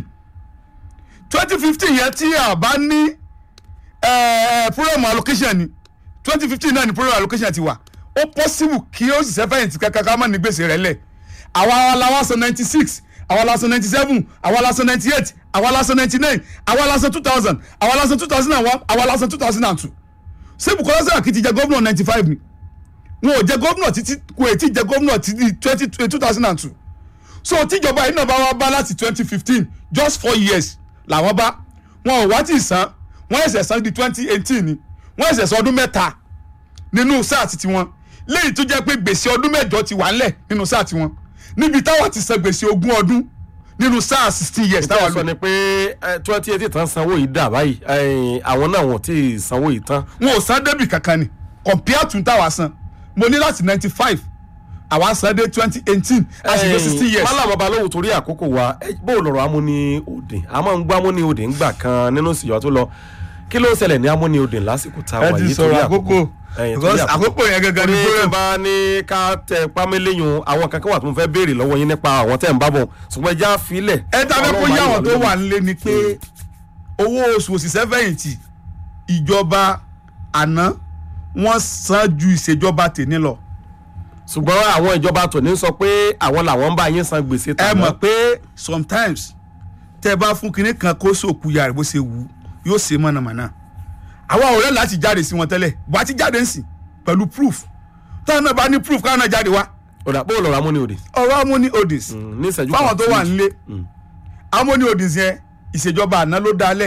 2015 yẹn tí a bá ní eh, program allocation ni 2015 náà ni program allocation ti wà ó possible kí ó sì sẹ́fẹ̀yìntì kankan ká má ní gbèsè rẹ̀ lẹ̀ àwa la wá san 96 àwa la san 97 àwa la san 98 àwa la san 99 àwa la san 2000 àwa la san 2001 àwa la san 2002 ṣé Bukola Saraki ti jẹ gómìnà 95 ni wọn ò jẹ gómìnà títí kò ètí jẹ gómìnà títí 20 2002 so tíjọba yìí náà bá wá bá láti 2015 just four years làwọn bá wọn ò wá tí ì san wọn ẹsẹ̀ san di 2018 ni wọn ẹsẹ̀ san ọdún mẹ́ta nínú sáà ti tiwọn léyìí tó jẹ́ pé gbèsè ọdún mẹ́jọ ti wà ńlẹ̀ nínú sáà tiwọn níbi táwa ti san gbèsè ogún ọdún nínú sáà sixteen years táwa táwọn lò sọ ni pé twenty eighty tán sanwó yìí dà báyìí eh, àwọn náà wọ́n ti sanwó yìí tán. wọn ò san débì kankan ni compare to táwa san mo ní láti ninety five àwa san dé twenty eighteen a sì lé sixteen years. mọ́lá bàbá lówó torí àkókò wa eh, bó lọ́rọ̀ amúni òdì a máa ń gbọ́ amúni òdì ńgbà kan nínú ìsìyọ́ tó lọ kí ló ń ṣẹlẹ̀ ní amúni òdì lásìkò tá a ẹ wà ti yìí sọ̀rọ̀ àkókò Eh, torí because àkókò yẹn gangan ni torí problem. bá ní ká tẹ pámẹ́lẹ́yìn àwọn kankan wà tó ń fẹ́ béèrè lọ́wọ́ yín nípa àwọn tẹ̀ ń bá bọ̀ ṣùgbọ́n ẹja filẹ̀. ẹ ta fẹ́ kó Ọlọ́run yá máa àwọn tó yọ̀ wà lórí. nílé ni pé owó oṣù òṣìṣẹ́ fẹ̀yìntì ìjọba àná wọ́n san ju ìṣèjọba tèmi lọ. ṣùgbọ́n àwọn ìjọba tòní sọ pé àwọn làwọn ń bá yín san gbèsè ẹ tàná. mọ̀ pé sometimes tẹ́ ẹ bá fún kinní kan kó sòkú ya rẹ̀ bó ṣe wù ú yóò ṣe mọ̀nàmọ́ná àwa ò rẹ́ láti jáde sí wọn tẹ́lẹ̀ bó a ti jáde ń sìn pẹ̀lú proof táwọn náà bá ní proof káwọn náà jáde wá ọ̀dà bó lọ́rọ̀ amúni òdì. ọ̀rọ̀ amóní odis ní ìṣẹ́jú kan fáwọn tó wà sí- nílé amóní odis yẹn ìṣèjọba àná ló dálẹ̀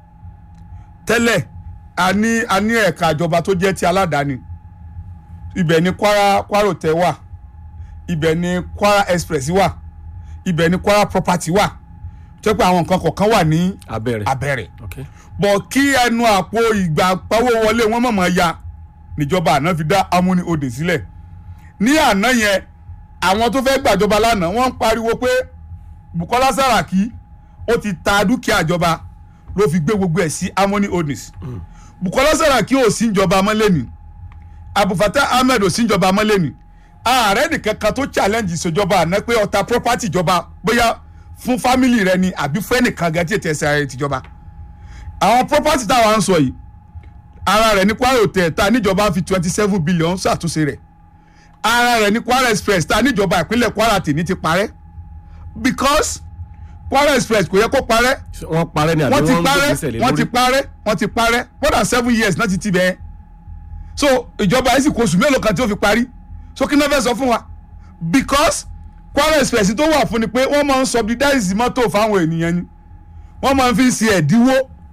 tẹ́lẹ̀ a ní a ní ẹ̀ka ìjọba tó jẹ́ ti aládàáni ibẹ̀ ni kwara kwara hotel wà ibẹ̀ ni kwara express wà ibẹ̀ ni kwara property wà tó pé àwọn nǹkan kọ̀ọ̀kan wà ní abẹ́rẹ́. abẹ́rẹ́ Okay. bọ̀ kí ẹnu àpò ìgbà pawó wọlé wọn mọ̀mọ́ ya níjọba àná fi dá amúni odè sílẹ̀ ní àná yẹn àwọn tó fẹ́ gbàjọba lánàá wọ́n ń pariwo pé Bukola Saraki ó ti ta dúkìá ìjọba ló fi gbé gbogbo ẹ̀ sí amúni odis Bukola Saraki ò sí ìjọba mọ́lẹ́ni Abdulfatah Ahmed ò sí ìjọba mọ́lẹ́ni ààrẹ nìkan kan tó challenge ìṣèjọba àná pé ọ̀tá property ìjọba bóyá fún family rẹ ni àbí fún ẹnìkan gan tí ètò ẹsẹ̀ rẹ tìjọba àwọn property táwa ń sọ yìí ara rẹ̀ ní Kwara hotel ta níjọba fi twenty seven billion ṣàtúnṣe rẹ̀ ara rẹ̀ ní Kwara express ta níjọba ìpínlẹ̀ Kwara tèmi ti parẹ́ because Kwara express kò yẹ kó parẹ́ wọ́n parẹ́ ni àbí wọ́n ti wọ́n ń parẹ́ gbèsè lé wọ́n ti lórí. parẹ́ wọ́n ti parẹ́ more than seven years náà ti ti bẹ́ẹ̀ so ìjọba yìí sì kó oṣù mélòó kan tí ó fi parí so kí ni wọ́n fẹ́ sọ fún wa because Kwara express tó wà fún ni pé wọ́n máa ń subsidize mọ́tò fáwọn ènìyàn ni wọ́n máa ń fi ṣe ẹ̀dínwó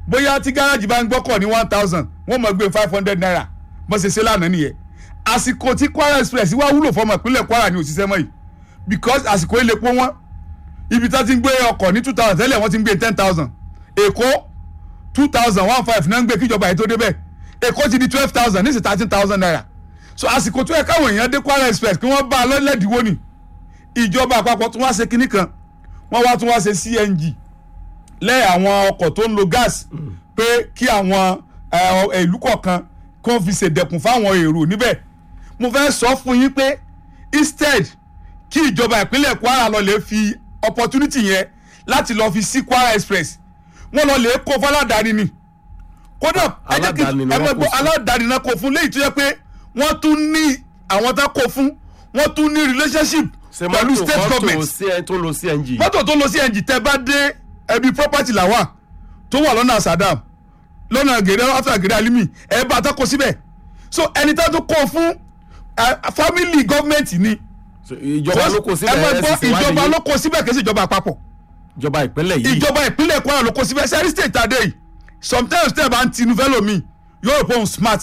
bóyá tí gáràjì bá ń gbọ́kọ̀ ní one thousand wọ́n mọ̀ gbé five hundred naira bó ṣe ṣe lánàá nìyẹn àsìkò tí kwara express wá wúlò fọmọ ìpínlẹ̀ kwara ní òṣìṣẹ́ mọ́ yìí because àsìkò ilé pọ́ wọn ibi tá ti ń gbé ọkọ̀ ní two thousand tẹ́lẹ̀ wọ́n ti ń gbé ten thousand èkó two thousand one five náà ń gbé kíjọba yìí tó débẹ̀ èkó ti di twelve thousand ní sí thirteen thousand naira so àsìkò tó yẹ káwọn èèyàn dé kwara express kí wọ́n bá a lọ́lẹ́dìwọ́ ni ìjọba àpapọ̀ tún wá ṣe kinní kan wọ́n wá tún wá ṣe cng lẹ́ àwọn ọkọ̀ tó ń lo gas pé kí àwọn eh, ìlú kọ̀ọ̀kan kó fi ṣèdẹ̀kùn fáwọn èrò níbẹ̀ mo fẹ́ sọ fún yín pé instead kí ìjọba ìpínlẹ̀ kwara lọ lè fi opportunity yẹn láti lọ fi sí kwara express wọ́n lọ lè kó fọládàáni ni kódà ẹ jẹ́ kí Aládàáni ni ẹ wọ́n mọ̀ kó gbọ́ sí. aládàáni náà kó fún léyìí tó yẹ pé wọ́n tún ní àwọn tá kó fún wọ́n tún ní relationship ṣe pẹ̀lú mọ́tò state government mọ́tò tó lo cng mọ́tò tó lọ sí ẹ̀ǹjì tẹ́ bá dé ẹbí property làwà tó wà lọ́nà sadam lọ́nà gèrè after gèrè alimi ẹ bá tó kó síbẹ̀ so ẹni tá tó kó fún eh, family government ni So, ìjọba ló kó síbẹ̀ ẹ máa ẹ gbọ́ sì ṣèwádìí ìjọba yìí. ló kó síbẹ̀ kì í ṣe ìjọba àpapọ̀ ìjọba ìpínlẹ̀ yìí ìjọba ìpínlẹ̀ kwara ló kó síbẹ̀ sẹ́rí state tàdé yìí sometimes tẹ́ ẹ bá ń tinú fẹ́ lómi yóò rò pé òun smart